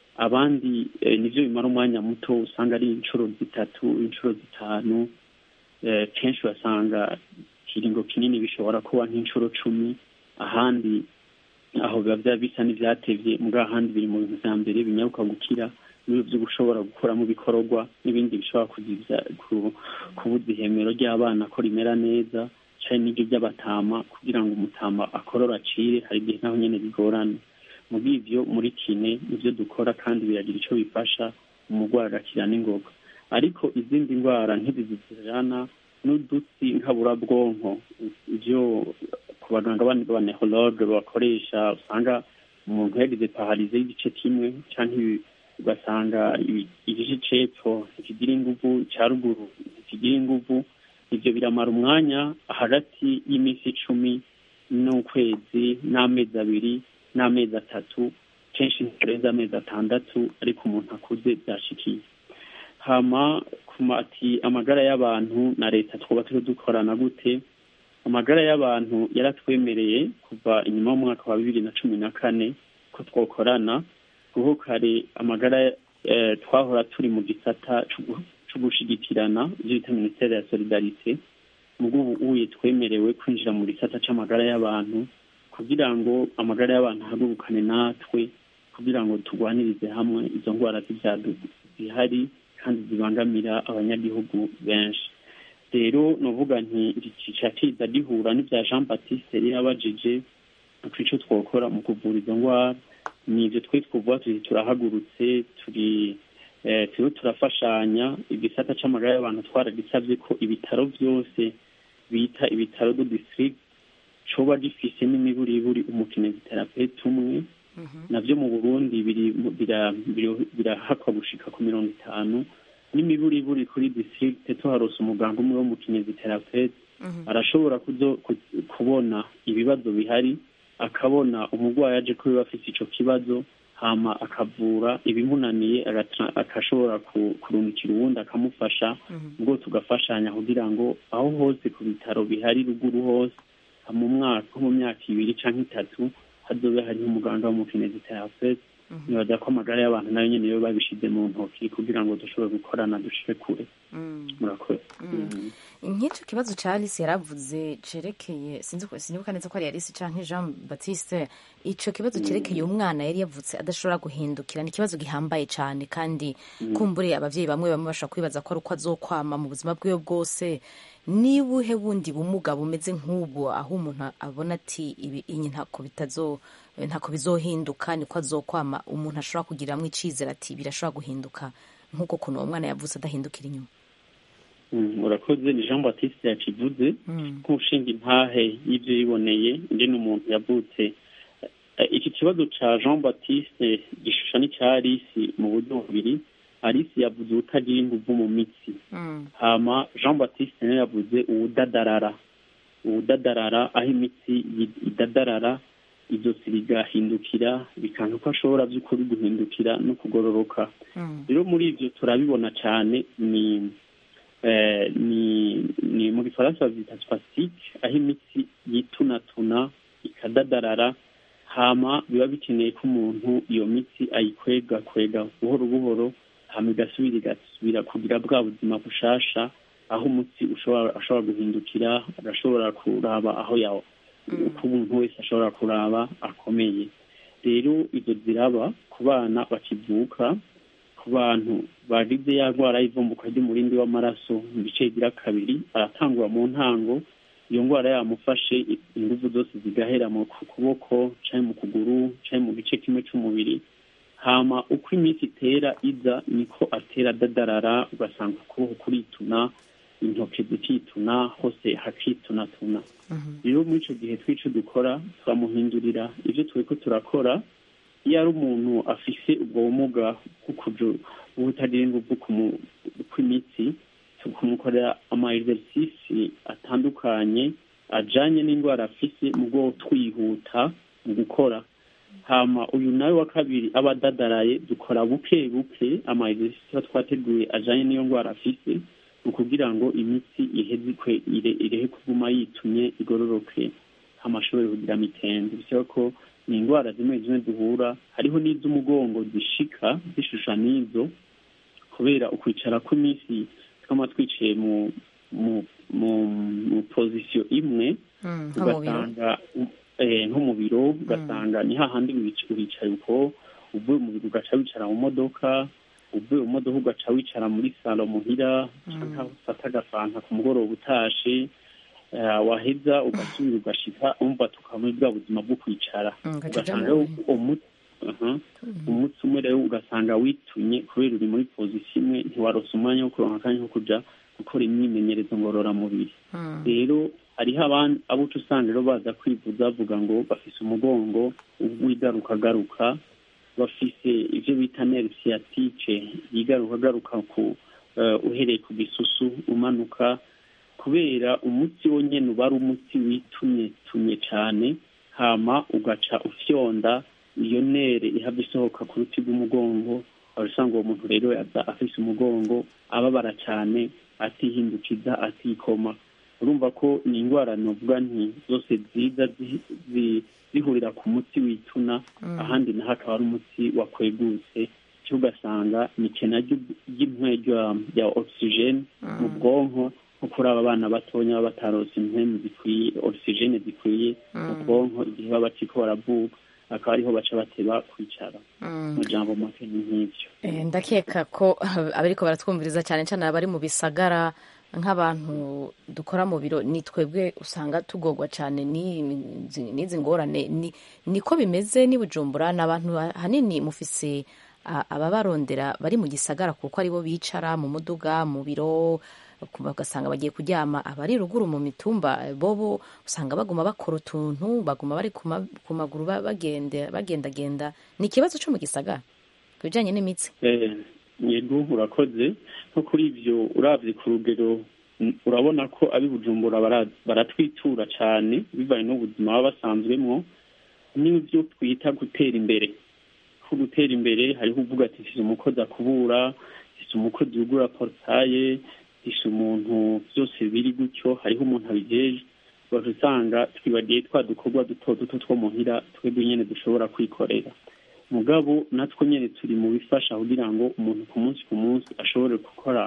abandi eh, nivyo bimara umwanya muto usanga ari inshuro zitatu inshuro zitanu eh, kenshi basanga ikiringo kinini bishobora kuba nk'inshuro cumi ahandi aho biba bya bisa n'ivyatevye mbwa ahandi biri mu bintu vya mbere binyaruka gukira n'ibyo byo gushobora gukuramo ibikorwa n'ibindi bishobora kuzivya ku- kubuza ihemero ry'abana ko rimera neza canke n'ibyo by'abatama kugira ngo umutama akorora acire hari igihe naho nyene bigorana muri ivyo muri kine nivyo dukora kandi biragira ico bifasha umurwayi agakira n'ingoga ariko izindi ndwara nk'izi zijana n'udutsi nkaburabwonko ivyo ku baganga bane b'abanehologe bakoresha usanga umuntu yagize pararize y'igice kimwe canke ugasanga ibi- igice c'epfo ntikigira inguvu ca ruguru ntikigira inguvu ivyo biramara umwanya hagati y'iminsi icumi n'ukwezi n'amezi abiri n'amezi atatu kenshi ntirenze amezi atandatu ariko umuntu akuze byashikiye hama kuma ati amagara y'abantu na leta twuba turi dukorana gute amagara y'abantu yaratwemereye kuva inyuma y'umwaka wa bibiri na cumi na kane ko twokorana kuko kare amagara eh, twahora turi mu gisata c'ugu- co gushigikirana ivyo bita minisiteri ya solidarite mugo ubu uye twemerewe kwinjira mu gisata c'amagara y'abantu kugira ngo amagara y'abantu ahagurukane natwe kugira ngo turwanirize hamwe izo ndwara z'ibyaduka zihari kandi zibangamira abanyagihugu benshi rero novuga nti kica kiza gihura n'ibya jean baptiste yari yabajije ku ico twokora mu kuvura izo ndwara ni ivyo twe twovuga turi turahagurutse turi eh, turiho turafashanya igisata c'amagara y'abantu twaragisavye ko ibitaro vyose bita ibitaro do district coba gifise n'imiburiburi umukineziterapete umwe navyo mu burundi biri bira- biri- birahakwa gushika ku mirongo itanu n'imiburiburi kuri district tuharose umuganga umwe wo mu kineziterapete arashobora kuzo ku- kubona ibibazo bihari akabona umurwayi aje kuba afite ico kibazo hama akavura ibimunaniye agatra- akashobora ku- kurungikira uwundi akamufasha ubwo tugafashanya kugira ngo aho hose ku bitaro bihari ruguru hose mu mwaka nko mu myaka ibiri canke itatu hazobe hariho umuganga w'umukineziterapete nibaza ko amagara y'abantu nayo nyene yo babishize mu ntoki kugira ngo dushobore gukorana dushike kure murakoze Mm. nk'icyo kibazo cya alice yaravuze cerekeye sinzi ko sinibuka neza ko ari alice canke jean baptiste ico kibazo cerekeye umwana yari yavutse adashobora guhindukira ni ikibazo gihambaye cyane kandi kumbure abavyeyi bamwe bamwe bashobora kwibaza ko ari uko azokwama mu buzima bwiwe bwose nibuhe bundi bumuga bumeze nk'ubwo aho umuntu abona ati ibi iyi ntako bitazo ntako bizohinduka niko azokwama umuntu ashobora kugiramwo icizere ati birashobora guhinduka nk'uko kuntu uwo mwana yavutse adahindukira inyuma Mm, urakoze ni jean baptiste yakivuze nk'ushinga intahe y'ibyo yiboneye ingene umuntu yavutse Eh, iki kibazo ca jean baptiste gishusha n'icya alice mu buryo bubiri alice yavuze ubutagira inguvu mu mitsi hama jean baptiste nawe yavuze uwudadarara uwudadarara aho imitsi yi- idadarara izosi rigahindukira bikanka ko ashobora by'ukuri guhindukira no kugororoka rero muri ivyo turabibona cyane ni eh, ni ni mu gifaransa bavyita spastique aho imitsi yitunatuna ikadadarara hama biba bikeneye ko umuntu iyo mitsi ayikwega kwega buhoro buhoro hama igasubira igasubira kugira bwa buzima bushasha aho umutsi ushobora ashobora guhindukira agashobora kuraba aho yawo uko umuntu wese ashobora kuraba akomeye rero izo ziraba ku bana bakivuka ku bantu bagize ya ndwara y'ivumbuka ry'umurindi w'amaraso mu bice bigira kabiri aratangura mu ntango iyo ndwara yamufashe ingufu zose zigahera mu ku kuboko canke mu kuguru canke mu gice kimwe c'umubiri hama uko iminsi itera iza niko atera adadarara ugasanga ukuboko kurituna intoki zikituna hose hakitunatuna rero muri ico gihe twico dukora turamuhindurira ivyo turiko turakora iyo ari umuntu afise ubwo bumuga bw'ukuju bw'ubutagira inguvu kumu- kw'imitsi tukumukorera ama exercice atandukanye ajanye n'indwara afise mu bwo twihuta mu gukora hama uyu nawe wa kabiri aba adadaraye dukora buke buke ama exercice tuba twateguye ajanye n'iyo ndwara afise ni ukugira ngo imitsi iheze ikwe ire- irehe kuguma yitumye igororoke hama ashobore kugira mitende bisaba ko ni indwara zimwe zimwe duhura hariho n'iz'umugongo zishika zishusha n'izo kubera ukwicara kw'iminsi twama twicaye mu mu mu mu pozisiyo imwe nko mu biro ugasanga eh, nko mu biro ugasanga ni hahandi wic- wicaye uko uvuye mu biro ugaca wicara mu modoka uvuye mu modoka ugaca wicara muri salo muhira canke aho ufata agafanta ku mugoroba utashe eh, waheza ugasubira ugashika umva tukaba muri bwa buzima bwo kwicara Mm, ugaca uja ugasanga mu rero umu- aha, umutsi umwe rero ugasanga witunye kubera uri muri pozisiyo imwe ntiwarose umwanya wo kuronka akanya ko kuja gukora imyimenyerezo ngororamubiri rero hariho abandi abo uca usanga rero baza kwivuza bavuga ngo bafise umugongo w'igarukagaruka bafise ivyo bita nerve sciatique yigarukagaruka ku eh, uhereye ku gisusu umanuka kubera umutsi wonyene uba ari umutsi witumye tumye cane hama ugaca ufyonda iyo nere ihava isohoka ku ruti rw'umugongo wari usanga uwo muntu rero aza afise umugongo ababara cane atihindukiza atikoma urumva ko ni indwara novuga nti zose ziza zi- zi- zihurira ku mutsi wituna Mm. ahandi naho akaba ari umutsi wakwegutse cyo ugasanga ni ikena ry'u- ry'impwe rya- rya oxygene mu bwonko nko kuri aba bana batonya baba batarose impwemu zikwiye oxygene zikwiye mu Mm. bwonko igihe baba bakiriko baravuka akaba ariho baca bateba kwicara Mm. mu jambo make ni nk'ivyo Eh, ndakeka ko abariko baratwumviriza cyane cyane abari mu bisagara nk'abantu dukora mu biro ni twebwe usanga tugorwa cyane n'izi n'izi ngorane ni- niko bimeze n'i bujumbura ni abantu hanini mufise a- ababarondera bari mu gisagara kuko aribo bicara mu muduga mu biro ku- bagasanga bagiye kuryama abari ruguru mu mitumba eh, bobo usanga baguma bakora utuntu baguma bari ku ma- ku maguru ba- bagende- bagendagenda ni ikibazo cyo mu gisagara ku bijyanye n'imitsi Eh, yego urakoze nko kuri ibyo uravye ku rugero mm, urabona ko abi bujumbura bara- baratwitura cyane bivanye n'ubuzima baba basanzwemwo n'ibyo twita gutera imbere ko gutera imbere hariho uvuga ati mfise umukozi akubura mfise umukozi yugura portaye mfise umuntu byose biri gutyo hariho umuntu abijeje ugaca usanga twibagiye twa dukorwa duto duto two muhira twebwe nyene dushobora kwikorera mugabo natwe nyene turi mu bifasha kugira ngo umuntu ku munsi ku munsi ashobore gukora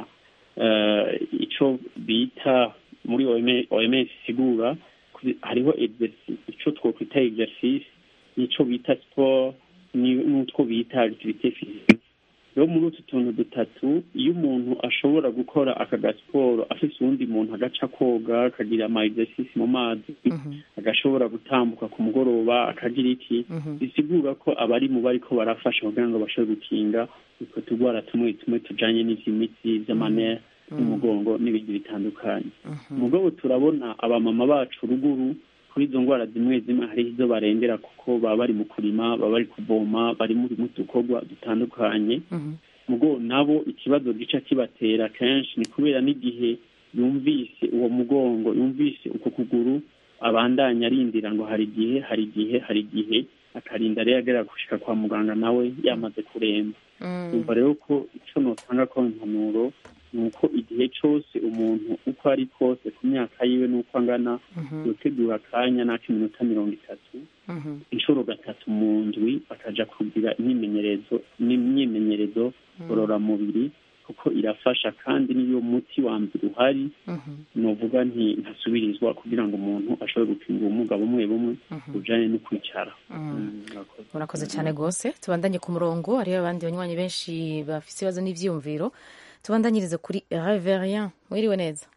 eh, ico bita muri OM- OMS isigura kuri- hariho exercice ico twokwita exercice nico bita sport ni- n'utwo bita activité physique rero muri utu tuntu dutatu iyo umuntu ashobora gukora aka gasiporo afise uwundi muntu agaca koga akagira ama exercice mu mazi agashobora gutambuka ku mugoroba akagira iki bisigura ko abari mu bariko barafasha kugira ngo bashobore gukinga utwo turwara tumwe tumwe tujanye n'ivy'imitsi vy'amanere n'umugongo n'ibindi bitandukanye mugabo turabona abamama bacu ruguru kuri izo ndwara zimwe zimwe hariho izo barengera kuko baba bari mu kurima baba bari kuvoma bari muri mu dukorwa dutandukanye mugo nabo ikibazo gica kibatera kenshi ni kubera n'igihe yumvise uwo mugongo yumvise uko kuguru abandanya arindira ngo hari igihe hari igihe hari igihe akarinda rero agera gushika kwa muganga nawe yamaze kuremba umva rero ko ico notanga ko impanuro ni uko igihe cose umuntu uko ari kose ku myaka yiwe n'uko angana yotegura akanya n'ak'iminota mirongo itatu inshuro gatatu mu ndwi bakaja kugira imyimenyerezo n'imyimenyerezo ngororamubiri kuko irafasha kandi n'iyo muti wa mbere uhari novuga nti ntasubirizwa kugira ngo umuntu ashobore gukinga ubumuga bumwe bumwe bujanye no kwicara Mm, murakoze. murakoze cyane rwose tubandanye ku murongo hariho abandi banywanyi benshi bafite ibibazo n'ibyiyumviro tubandanyirize kuri reverien wiriwe neza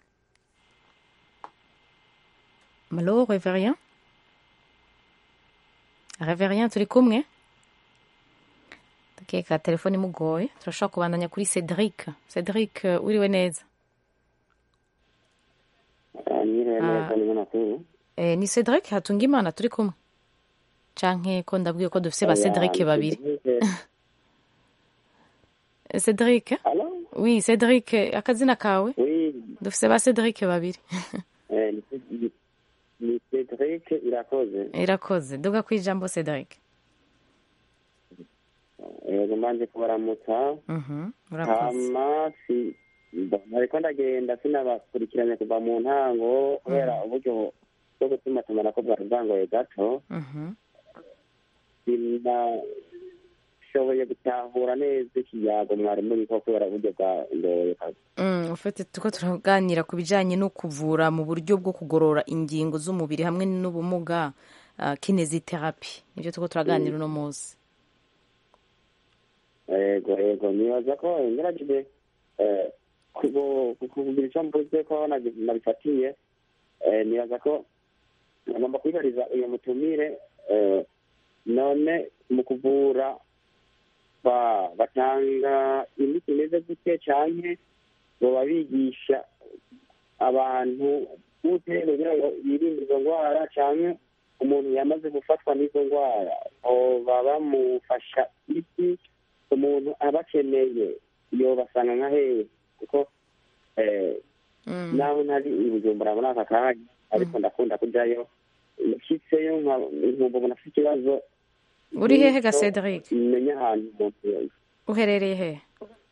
malo reverien reverien turi kumwe ndakeka telefone imugoye turashobora kubandanya kuri cedric cedric eh, wiriwe neza Nyiriwe neza Ah. ni munakuru Eh, ni cedric hatunga imana turi kumwe canke ko ndabwiye ko dufise ba Oya, cedric ni babiri Cedric. cedric oui cedric akazina kawe Oui, dufise ba cedric babiri eh, ni Ced- ni Cedric irakoze irakoze duga ku ijambo cedric yego mbanje kubaramutsa Mhm, urakoze hama si mbona ariko ndagenda sinabakurikiranye kuva mu ntango kubera uburyo bwo gutuma tumanako bwari bwangoye gato Mhm, sinashoboye gutahura neza ikiyago mwari muriko kubera uburyo bwangoye kazi mm, ufite tuko turaganira ku bijanye no kuvura mu buryo bwo kugorora ingingo z'umubiri hamwe n'ubumuga uh, kineziterapi nivyo tuko turaganira uno munsi yego yego nibaza ko ngerageje eh, kubo- kukugira icyo mvuze ko nagi- nabifatiye eh, nibaza ko agomba kwibariza uyu mutumire eh, none mu kuvura ba- batanga imiti imeze gute canke boba bigisha abantu gute kugira ngo birinde izo ndwara canke umuntu yamaze gufatwa n'izo ndwara boba bamufasha iki umuntu aba akeneye yobasanga nka hehe kuko eh, naho ntari i bujumbura muri aka kanya ariko ndakunda kujayo nshyitseyo nkumva umuntu afite ikibazo uri hehe ga cedric menya ahantu umuntu yoza uherereye hehe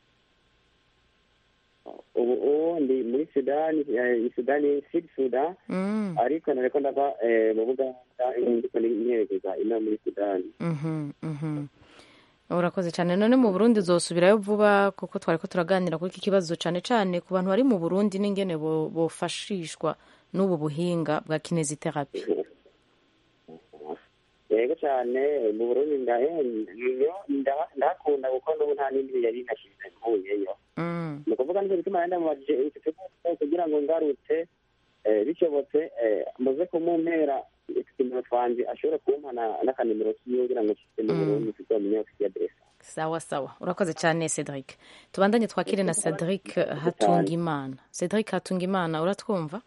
ubu ubu ndi muri sudani eh, sudani sud sudan Mm. ariko nariko ndava eh, mu buganda ndiko nyerekeza ino muri sudani Mhm, mhm. urakoze cyane none mu burundi uzosubirayo vuba kuko twari ko turaganira kuri iki kibazo cyane cyane ku bantu bari mu burundi n'ingene bo- bofashishwa n'ubu buhinga bwa kineziterapi yego cyane mu burundi ndahe- niyo nda- ndahakunda kuko n'ubu nta n'indi yari inashize mvuyeyo ni ukuvuga nicyo gituma nari ndamubajije iki kibazo kugira ngo ngarutse eh, bishobotse eh, muze kumumpera utunimero twanje ashobore kumpa na- n'akanimero kiwe kugira ngo nshyize mu Mm. burundi tuzamenye ofisi aderesi sawa sawa urakoze cyane cedric tubandanye twakire na cedric hatungimana cedric hatungimana uratwumva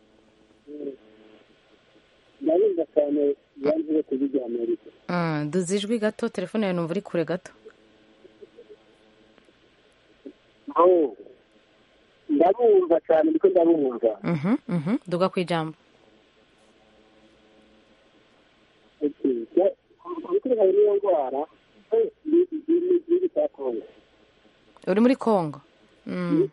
ndabumva cyane yanzuye kubigira amerika Mm, duze ijwi gato telefone yawe numva uri kure gato aho ndabumva cyane ndiko ndabumva Mhm, mhm. duga ku ijambo kubikurikiza n'iyo ndwara eh, ni ni- ni igihugu cya kongo uri muri congo Mm,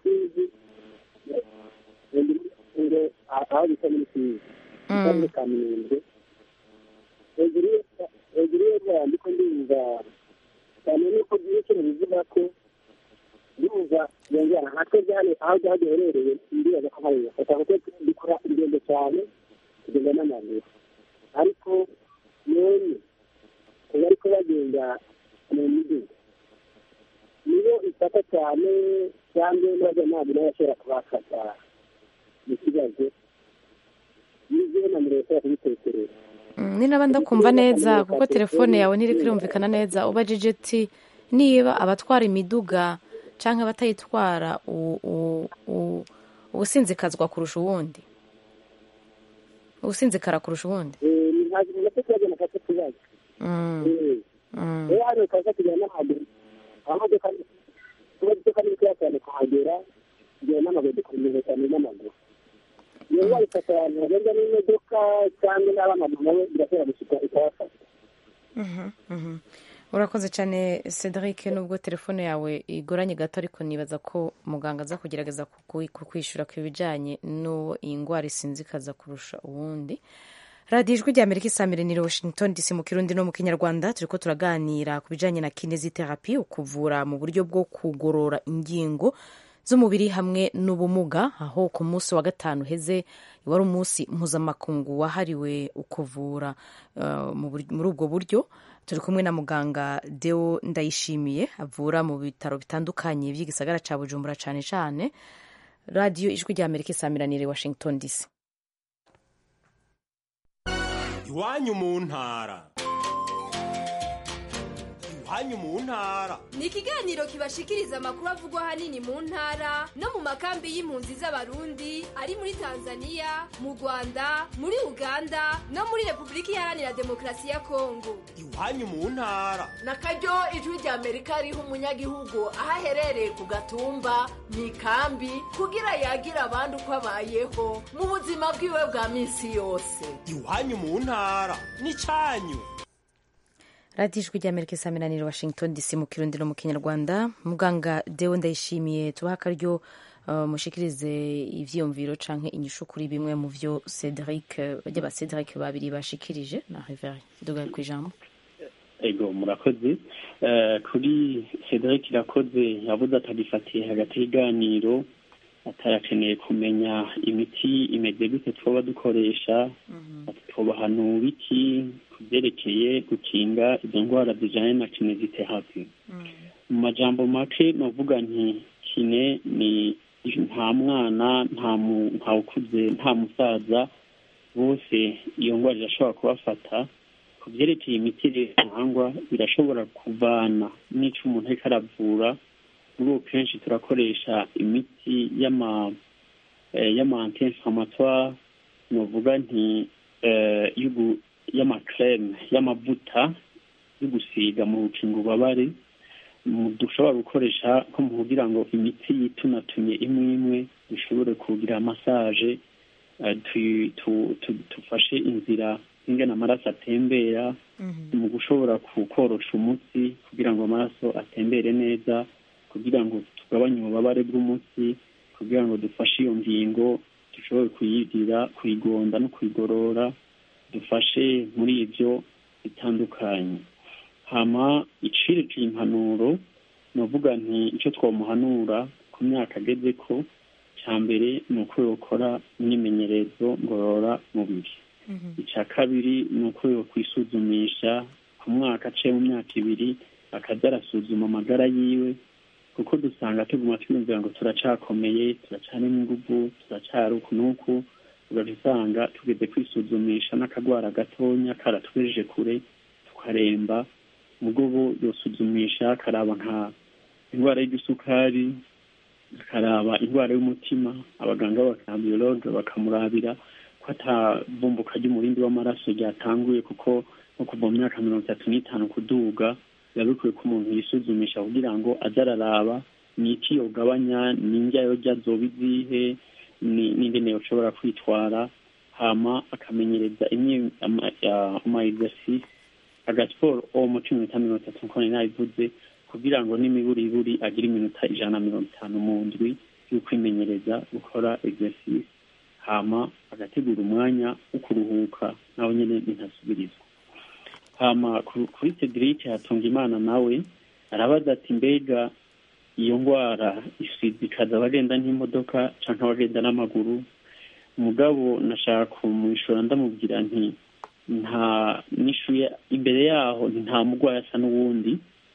ngo aho bisa n'ibisizi akarere ka minembwe hejuru y'iyo- hejuru y'iyo ndwara ndiko ndumva cyane nuko byinshi bivuga ko ndumva iyo ndwara natwe byane aho byaba biherereye ndibaza ko hari bafata kuko dukora ingendo cyane kugenda n'amaguru ariko none kuba ariko bagenda mu miduga nibo ifata cyane cyangwa nabyo ntabwo nawe ashobora kubafata mu kibazo n'ibyo na mbere ashobora kubitekereza mm, ni naba ndakumva neza kuko telefone yawe ntiri kirumvikana neza ubajije ati niba abatwara imiduga cyangwa abatayitwara u- u- u- ubusinzikazwa kurusha uwundi ubusinzikara kurusha uwundi ntabwo umuntu afite ikibazo nafata ikibazo Mm, mm. rero hano ukaza kugera n'amaguru amamodoka kuba imodoka ni bikeya cyane kuhagera kugera n'amaguru dukomeza cyane n'amaguru iyo ndwara ifata abantu bagenda n'imodoka cyangwa n'abamaguru nabo irashobora gushika ikabafata Mhm, mhm. urakoze cyane cedric nubwo telefone yawe igoranye gato ariko nibaza ko muganga aza kugerageza kuku- kukwishyura ku bijyanye n'uwo iyi ndwara isinzikaza kurusha uwundi radiyo ijwi rya amerika isamiraniye washington dc mu kirundi no mu kinyarwanda turi ko turaganira ku bijyanye na kineziterapi ukuvura mu buryo bwo kugorora ingingo z'umubiri hamwe n'ubumuga aho ku munsi wa gatanu heze wari umunsi mpuzamakungu wahariwe ukuvura uh, mu bur- muri ubwo buryo turi kumwe na muganga deo ndayishimiye avura mu bitaro bitandukanye by'igisagara cya bujumbura cyane cyane radiyo ijwi rya amerika isamiraniye washington dc iwanyu mu ntara iwanyu mu ntara ni ikiganiro kibashikiriza amakuru avugwa ahanini mu ntara no mu makambi y'impunzi z'abarundi ari muri tanzania mu rwanda muri uganda no muri repubulika iharanira demokarasi ya kongo iwanyu mu ntara na karyo ijwi rya amerika riha umunyagihugu aho aherereye ku gatumba mu ikambi kugira yagira abandi uko abayeho mu buzima bwiwe bwa minsi yose iwanyu mu ntara n'icyanyu radiyo ijwi rya amerika isamiraniye washington dc mu kirundi no mu kinyarwanda muganga deo ndayishimiye tubaha akaryo uh, mushikirize ivyiyumviro canke inyishu kuri bimwe mu vyo cedric bajya ba cedric babiri bashikirije na riveri dugaye ku ijambo ego murakoze Eh, kuri cedric irakoze yavuze atagifatiye hagati y'iganiro atarakeneye kumenya imiti imeze gute twoba dukoresha ati twobahanura iki ku byerekeye gukinga izo ndwara zijanye na kineziterapi mu majambo make novuga nti kine ni nta mwana nta mu- nta ukuze nta musaza bose iyo ndwara irashobora kubafata ku byerekeye imiti rero itangwa birashobora kuvana n'ico umuntu ariko aravura muri ubu kenshi turakoresha imiti y'ama eh, y'ama anti-inflammatoire novuga nti eh, y'ugu- y'amakreme y'amavuta yo gusiga mu rukingo ububabare mu- dushobora gukoresha nko mu kugira ngo imitsi yitunatumye imwe imwe dushobore kugira massage eh, tu- tu- tu- tufashe inzira ingana amaraso atembera mu gushobora ku- korosha umutsi kugira ngo amaraso atembere neza kugira ngo tugabanye ububabare bw'umutsi kugira ngo dufashe iyo ngingo dushobore kuyigira kuyigonda no kuyigorora dufashe muri ibyo bitandukanye hama icirekeye impanuro navuga nti icyo twamuhanura ku myaka ageze ko cya mbere ni uko yokora imyimenyerezo ngorora mubiri icya kabiri ni uko yokwisuzumisha ku mwaka aciye mu myaka ibiri akaza arasuzuma amagara yiwe kuko dusanga tuguma twiyumvira ngo turacakomeye turacarimo inguvu turacara uku n'uku ugaca usanga tugeze kwisuzumisha n'akagwara gatonya karatwejeje kure tukaremba mugobo yosuzumisha akaraba nka indwara y'igisukari akaraba indwara y'umutima abaganga b'abakambiyologe bakamurabira ko atavumbuka ry'umurindi w'amaraso ryatanguye kuko nko kuva mu myaka mirongo itatu n'itanu kuduga biba bikwiye ko umuntu yisuzumisha kugira ngo aze araraba ni iki yogabanya ni indya yorya zoba izihe n'ingene yoshobora kwitwara hama akamenyereza imwe ama exercice agasiporo uwo mu cumi n'itanu mirongo itatu nk'uko nari nabivuze kugira ngo n'imiburiburi agire iminota ijana na mirongo itanu mu ndwi yo kwimenyereza gukora exercice hama agategura umwanya wo kuruhuka nawe nyine ntasubirizwa hama kuri cedric hatunga imana nawe arabaza ati mbega iyo ndwara isizikaza abagenda n'imodoka cyangwa abagenda n'amaguru mugabo nashaka kumwishura ndamubwira nti nta nishuye imbere yaho nta murwayi asa n'uwundi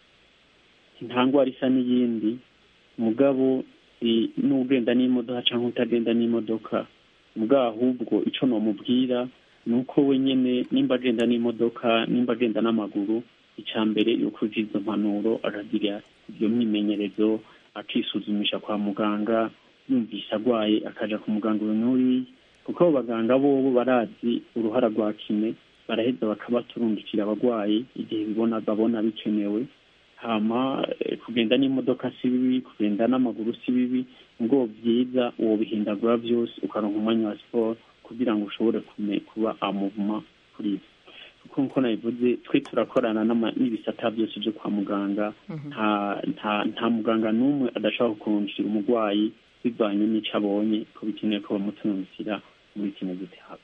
nta ndwara isa n'iyindi mugabo n'ugenda n'imodoka cyangwa utagenda n'imodoka mugabo ahubwo icyo namubwira ni uko wenyine nimba agenda n'imodoka nimba agenda n'amaguru icya mbere yuko uzi izo mpanuro akagira ibyo myimenyerezo akisuzumisha kwa muganga yumvise arwaye akaja ku muganga uyu n'uriya kuko abo baganga bobo barazi uruhara rwa kime baraheza bakabaturungikira abarwayi igihe bibona babona bikenewe hama kugenda n'imodoka si bibi kugenda n'amaguru si bibi ngo byiza uwo bihindagura byose ukaronka umwanya wa siporo kugira ngo ushobore kuba amuvuma kuri ibyo kuko nkuko nabivuze twe turakorana n'ibisata byose byo kwa muganga nta muganga n'umwe adashobora kukurungikira umurwayi bivanye n'icyo abonye ko bikeneye ko bamutunukira muri kino gitabo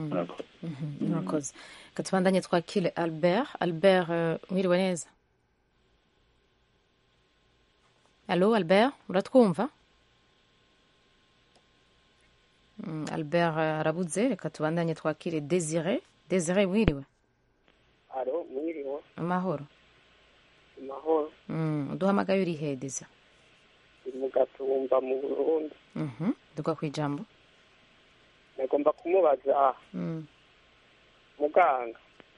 murakoze katubandanye twakire albert albert mwiriwe neza alo albert uratwumva albert arabuze reka tubandanye twakire desire desire mwiriwe alo mwiriwe amahoro amahoro uduhamagaye uri he desire uri mu gatumba mu burundi duka ku ijambo nagomba kumubaza muganga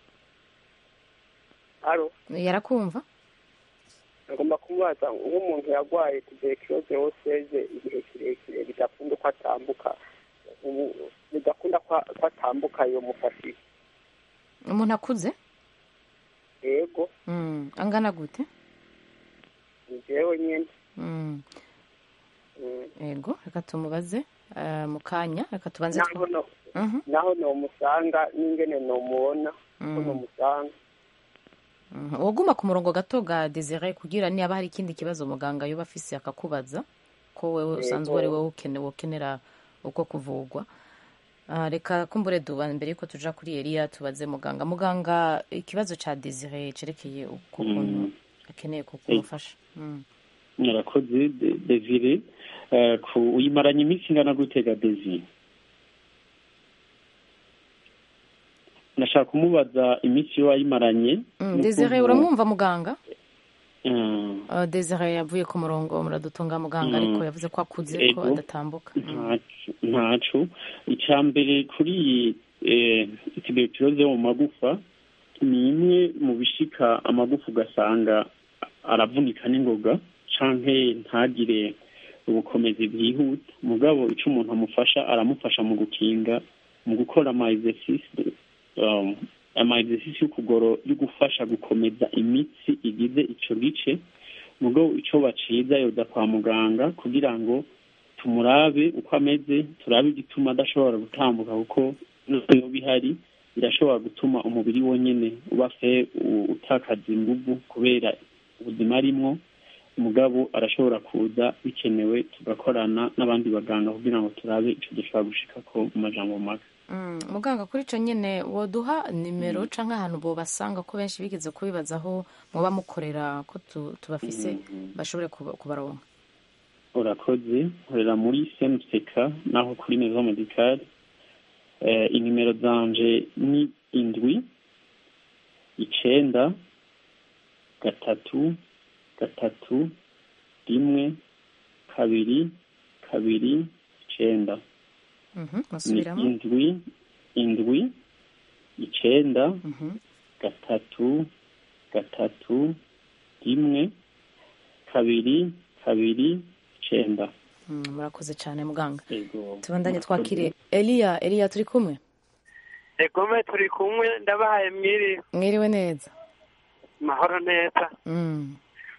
alo yarakumva nagomba kumubaza nk'umuntu yarwaye tuberculose oseze igihe kirekire bidakunda ko atambuka bidakunda ko atambuka iyo mufashije umuntu akuze yego angana gute ni jewe nyine yego reka tumubaze mu kanya reka tubanze naho nomusanga n'ingene nomubona ko nomusanga waguma ku murongo gato ga desire kugira niba hari ikindi kibazo muganga yoba afise akakubaza ko wewe usanzwe ari wowe ukenera uko kuvugwa reka kumbure duba mbere yuko tuja kuri eliya tubaze muganga muganga ikibazo ca desire cerekeye ukuntu akeneye kukumufasha murakoze desire uyimaranye iminsi ingana gutega desire nashaka kumubaza iminsi yo wayimaranye desire uramwumva muganga desire yavuye ku murongo muradutunga muganga ariko yavuze ko akuze ko adatambuka ntacu icya mbere kuri iyi tuberculose yo mu magufa ni imwe mu bishika amagufa ugasanga aravunika n'ingoga canke ntagire ubukomezi bwihuta mugabo icyo umuntu amufasha aramufasha mu gukinga mu gukora ama exercice ama exercice yo gufasha gukomeza imitsi igize ico gice mugabo icyo baciza yoza kwa muganga kugira ngo tumurabe uko ameze turabe igituma adashobora gutambuka kuko iyo bihari birashobora gutuma umubiri wonyine uba fe utakaza inguvu kubera ubuzima arimwo umugabo arashobora kuza bikenewe tugakorana n'abandi baganga kugira ngo turabe icyo dushobora gushikako mu majambo make muganga kuri icyo nyine woduha nimero cyangwa ahantu bobasanga ko benshi bigeze kubibazaho muba mukorera ko tubafise bashobore kubaronka urakoze nkorera muri semuseka naho kuri mezo medikari eh, inimero zanje ni indwi icenda gatatu gatatu rimwe kabiri kabiri icenda Mhm, ni musubiramo indwi indwi icenda gatatu gatatu rimwe kabiri kabiri icenda Mm, murakoze cyane muganga Yego. tubandanye twakire eliya eliya turi kumwe egome turi kumwe ndabahaye mwiri mwiriwe neza mahoro neza Mm,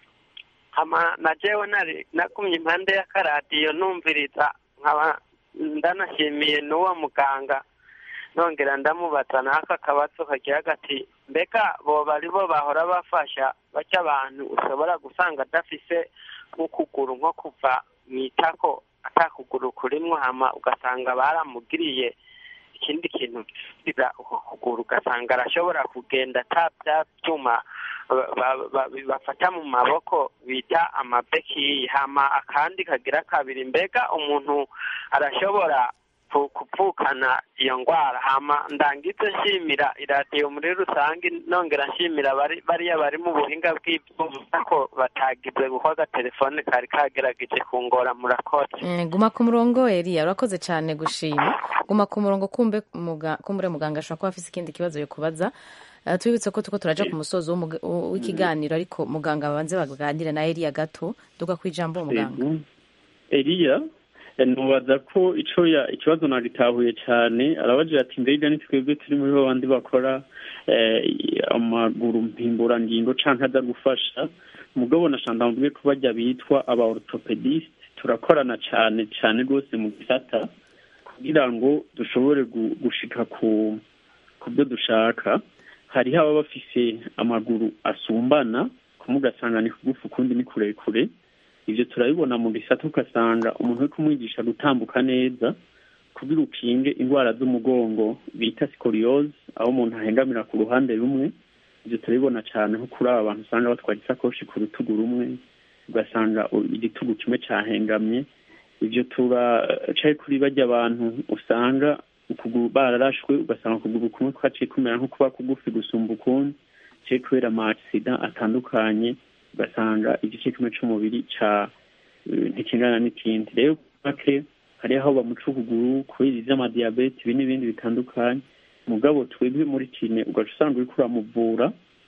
hama na jewe nari nagumye impande y'akaradiyo numviriza nkaba ndanashimiye n'uwo muganga nongera ndamubaza n'aka kabazo kagira gati mbega boba ari bo bahora bafasha bajya abantu ushobora gusanga adafise nk'ukuguru nko kuva mu itako atakuguru kurimwo hama ugasanga baramugiriye ikindi kintu gisubira uko kuguru ugasanga arashobora kugenda ata bya byuma ba- ba- ba- bafata mu maboko bita amabekiyi hama akandi kagira kabiri mbega umuntu arashobora ku- kuvukana iyo ndwara hama ndangize nshimira iradiyo muri rusange nongera nshimira bari- bariya bari mu buhinga bw'ibyuma ko batagize kuko agatelefone kari kagerageje kungora murakoze mm, guma ku murongo eliya urakoze cyane gushima guma ku murongo kumbe muga- kumbure muganga ashobora kuba afise ikindi kibazo yo kubaza Uh, tubibutse ko tuko turaja ku musozo w'umuga- w'ikiganiro ariko muganga babanze baganire na eliya gato duga ku ijambo muganga Yego. eliya eh, nubaza ko ico ya ikibazo nagitahuye cyane arabagira ati mbega ni twebwe turi muri babandi bakora eh, amaguru mpimburangingo canke aza gufasha mugabo nashanda mvuge ko bajya bitwa aba orthopedist turakorana cyane cyane rwose mu gisata kugira ngo dushobore gu- gushika ku ku byo dushaka hariho ababa bafise amaguru asumbana kumwe ugasanga ni kugufi ukundi ni kurekure ibyo turabibona mu gisata ugasanga umuntu uri kumwigisha gutambuka neza kugira ukinge indwara z'umugongo bita sikoriyoze aho umuntu ahengamira ku ruhande rumwe ibyo turabibona cyane nko kuri aba bantu usanga batwara isakoshi ku rutugu rumwe ugasanga u- igitugu kimwe cyahengamye ibyo turacaye kuri bajya abantu usanga ukuguru bararashwe ugasanga ukuguru kumwe kwaciye kumera nko kuba kugufi gusumba ukundi cye kubera amasida atandukanye ugasanga igice kimwe cy'umubiri ca eh, ntikingana n'ikindi rero make hariho aho bamuca ukuguru kubera ivy'amadiyabete ibi n'ibindi bitandukanye mugabo twebwe muri kine ugaca usanga uriko uramuvura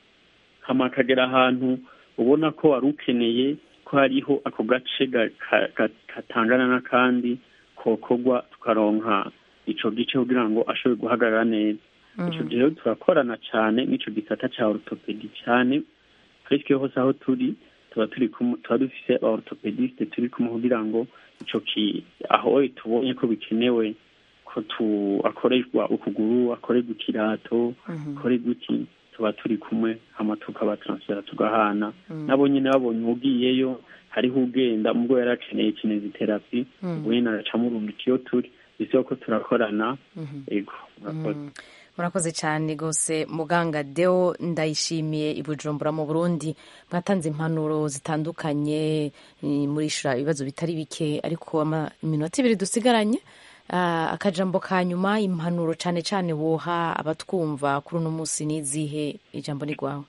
hama akagera ahantu ubona ko wari ukeneye ko hariho ako gace ga- ka- ka- katangana n'akandi kokorwa tukaronka ico gice kugira ngo ashobore guhagarara neza ico gihe rero turakorana cyane n'ico gisata ca orthopedi cyane twese hose aho turi tuba turi kumwe tuba dufise aba orthopediste turi kumwe kugira ngo ico ki aho tubonye ko bikenewe ko tu akorerwa ukuguru akorerwa ikirato akorerwa iki tuba turi kumwe hama tukabatansfera tugahana Mhm. nabo nyine babonye ugiyeyo hariho ugenda ubwo yari akeneye kineziterapi Mhm. ubu nyine aracamurungika iyo turi bisaba ko turakorana Mhm. ego murakoze Mm. murakoze cyane rwose muganga deo ndayishimiye i bujumbura mu burundi mwatanze impanuro zitandukanye eh, murishura ibibazo bitari bike ariko ama- iminota ibiri dusigaranye Ah, akajambo ka nyuma impanuro cyane cyane woha abatwumva kuri uno munsi n'izihe ijambo ni rwawe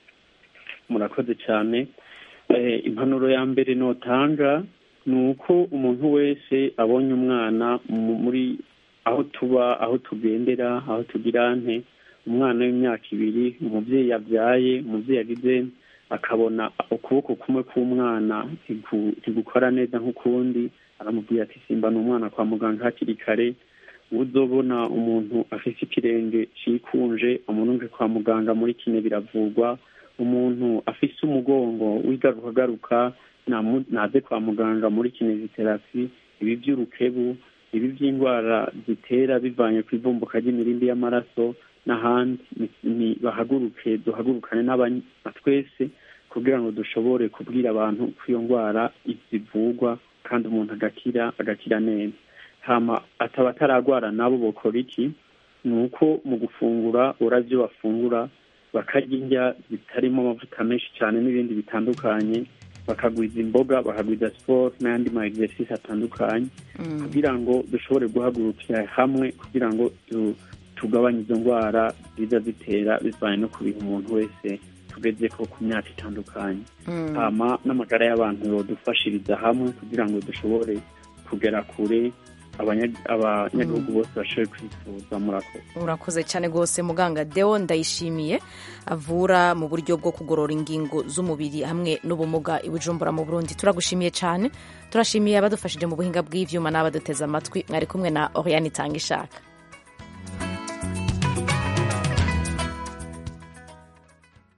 murakoze cyane Eh, impanuro ya mbere notanga ni uko umuntu wese abonye umwana mu- muri aho tuba aho tugendera aho tugira nte umwana w'imyaka ibiri umubyeyi yabyaye umubyeyi yagize akabona ukuboko kumwe k'umwana ntigu- ntigukora neza nk'ukundi aramubwira ati simba ni umwana kwa muganga hakiri kare uzobona umuntu afite ikirenge cikunje amurunge kwa muganga muri kine biravurwa umuntu afise umugongo w'igarukagaruka namu- naze kwa muganga muri kineziterapi ibi by'urukebu ibi by'indwara zitera bivanye ku ivumbuka ry'imirindi y'amaraso n'ahandi ni- ni- bahaguruke duhagurukane n'abany- na twese kugira ngo dushobore kubwira abantu ko iyo ndwara zivurwa kandi umuntu agakira agakira neza hama ataba ataragwara nabo bokora iki ni uko mu gufungura uravyo bafungura bakarya indya zitarimo amavuta menshi cyane n'ibindi bitandukanye bakagwiza imboga bakagwiza siporo n'ayandi ma exercice atandukanye kugira ngo dushobore guhagurukira hamwe kugira ngo tu- tugabanye izo ndwara ziza zitera bivanye no ku bintu umuntu wese tugeze ko ku myaka itandukanye Mm. hama n'amagara y'abantu yodufashiriza hamwe kugira ngo dushobore kugera kure abanya- abanyagihugu bose bashobore kwifuza murakoze urakoze cyane rwose muganga deo ndayishimiye avura mu buryo bwo kugorora ingingo z'umubiri hamwe n'ubumuga i bujumbura mu burundi turagushimiye cyane turashimiye abadufashije mu buhinga bw'ivyuma n'abaduteze amatwi mwari kumwe na oriane itanga ishaka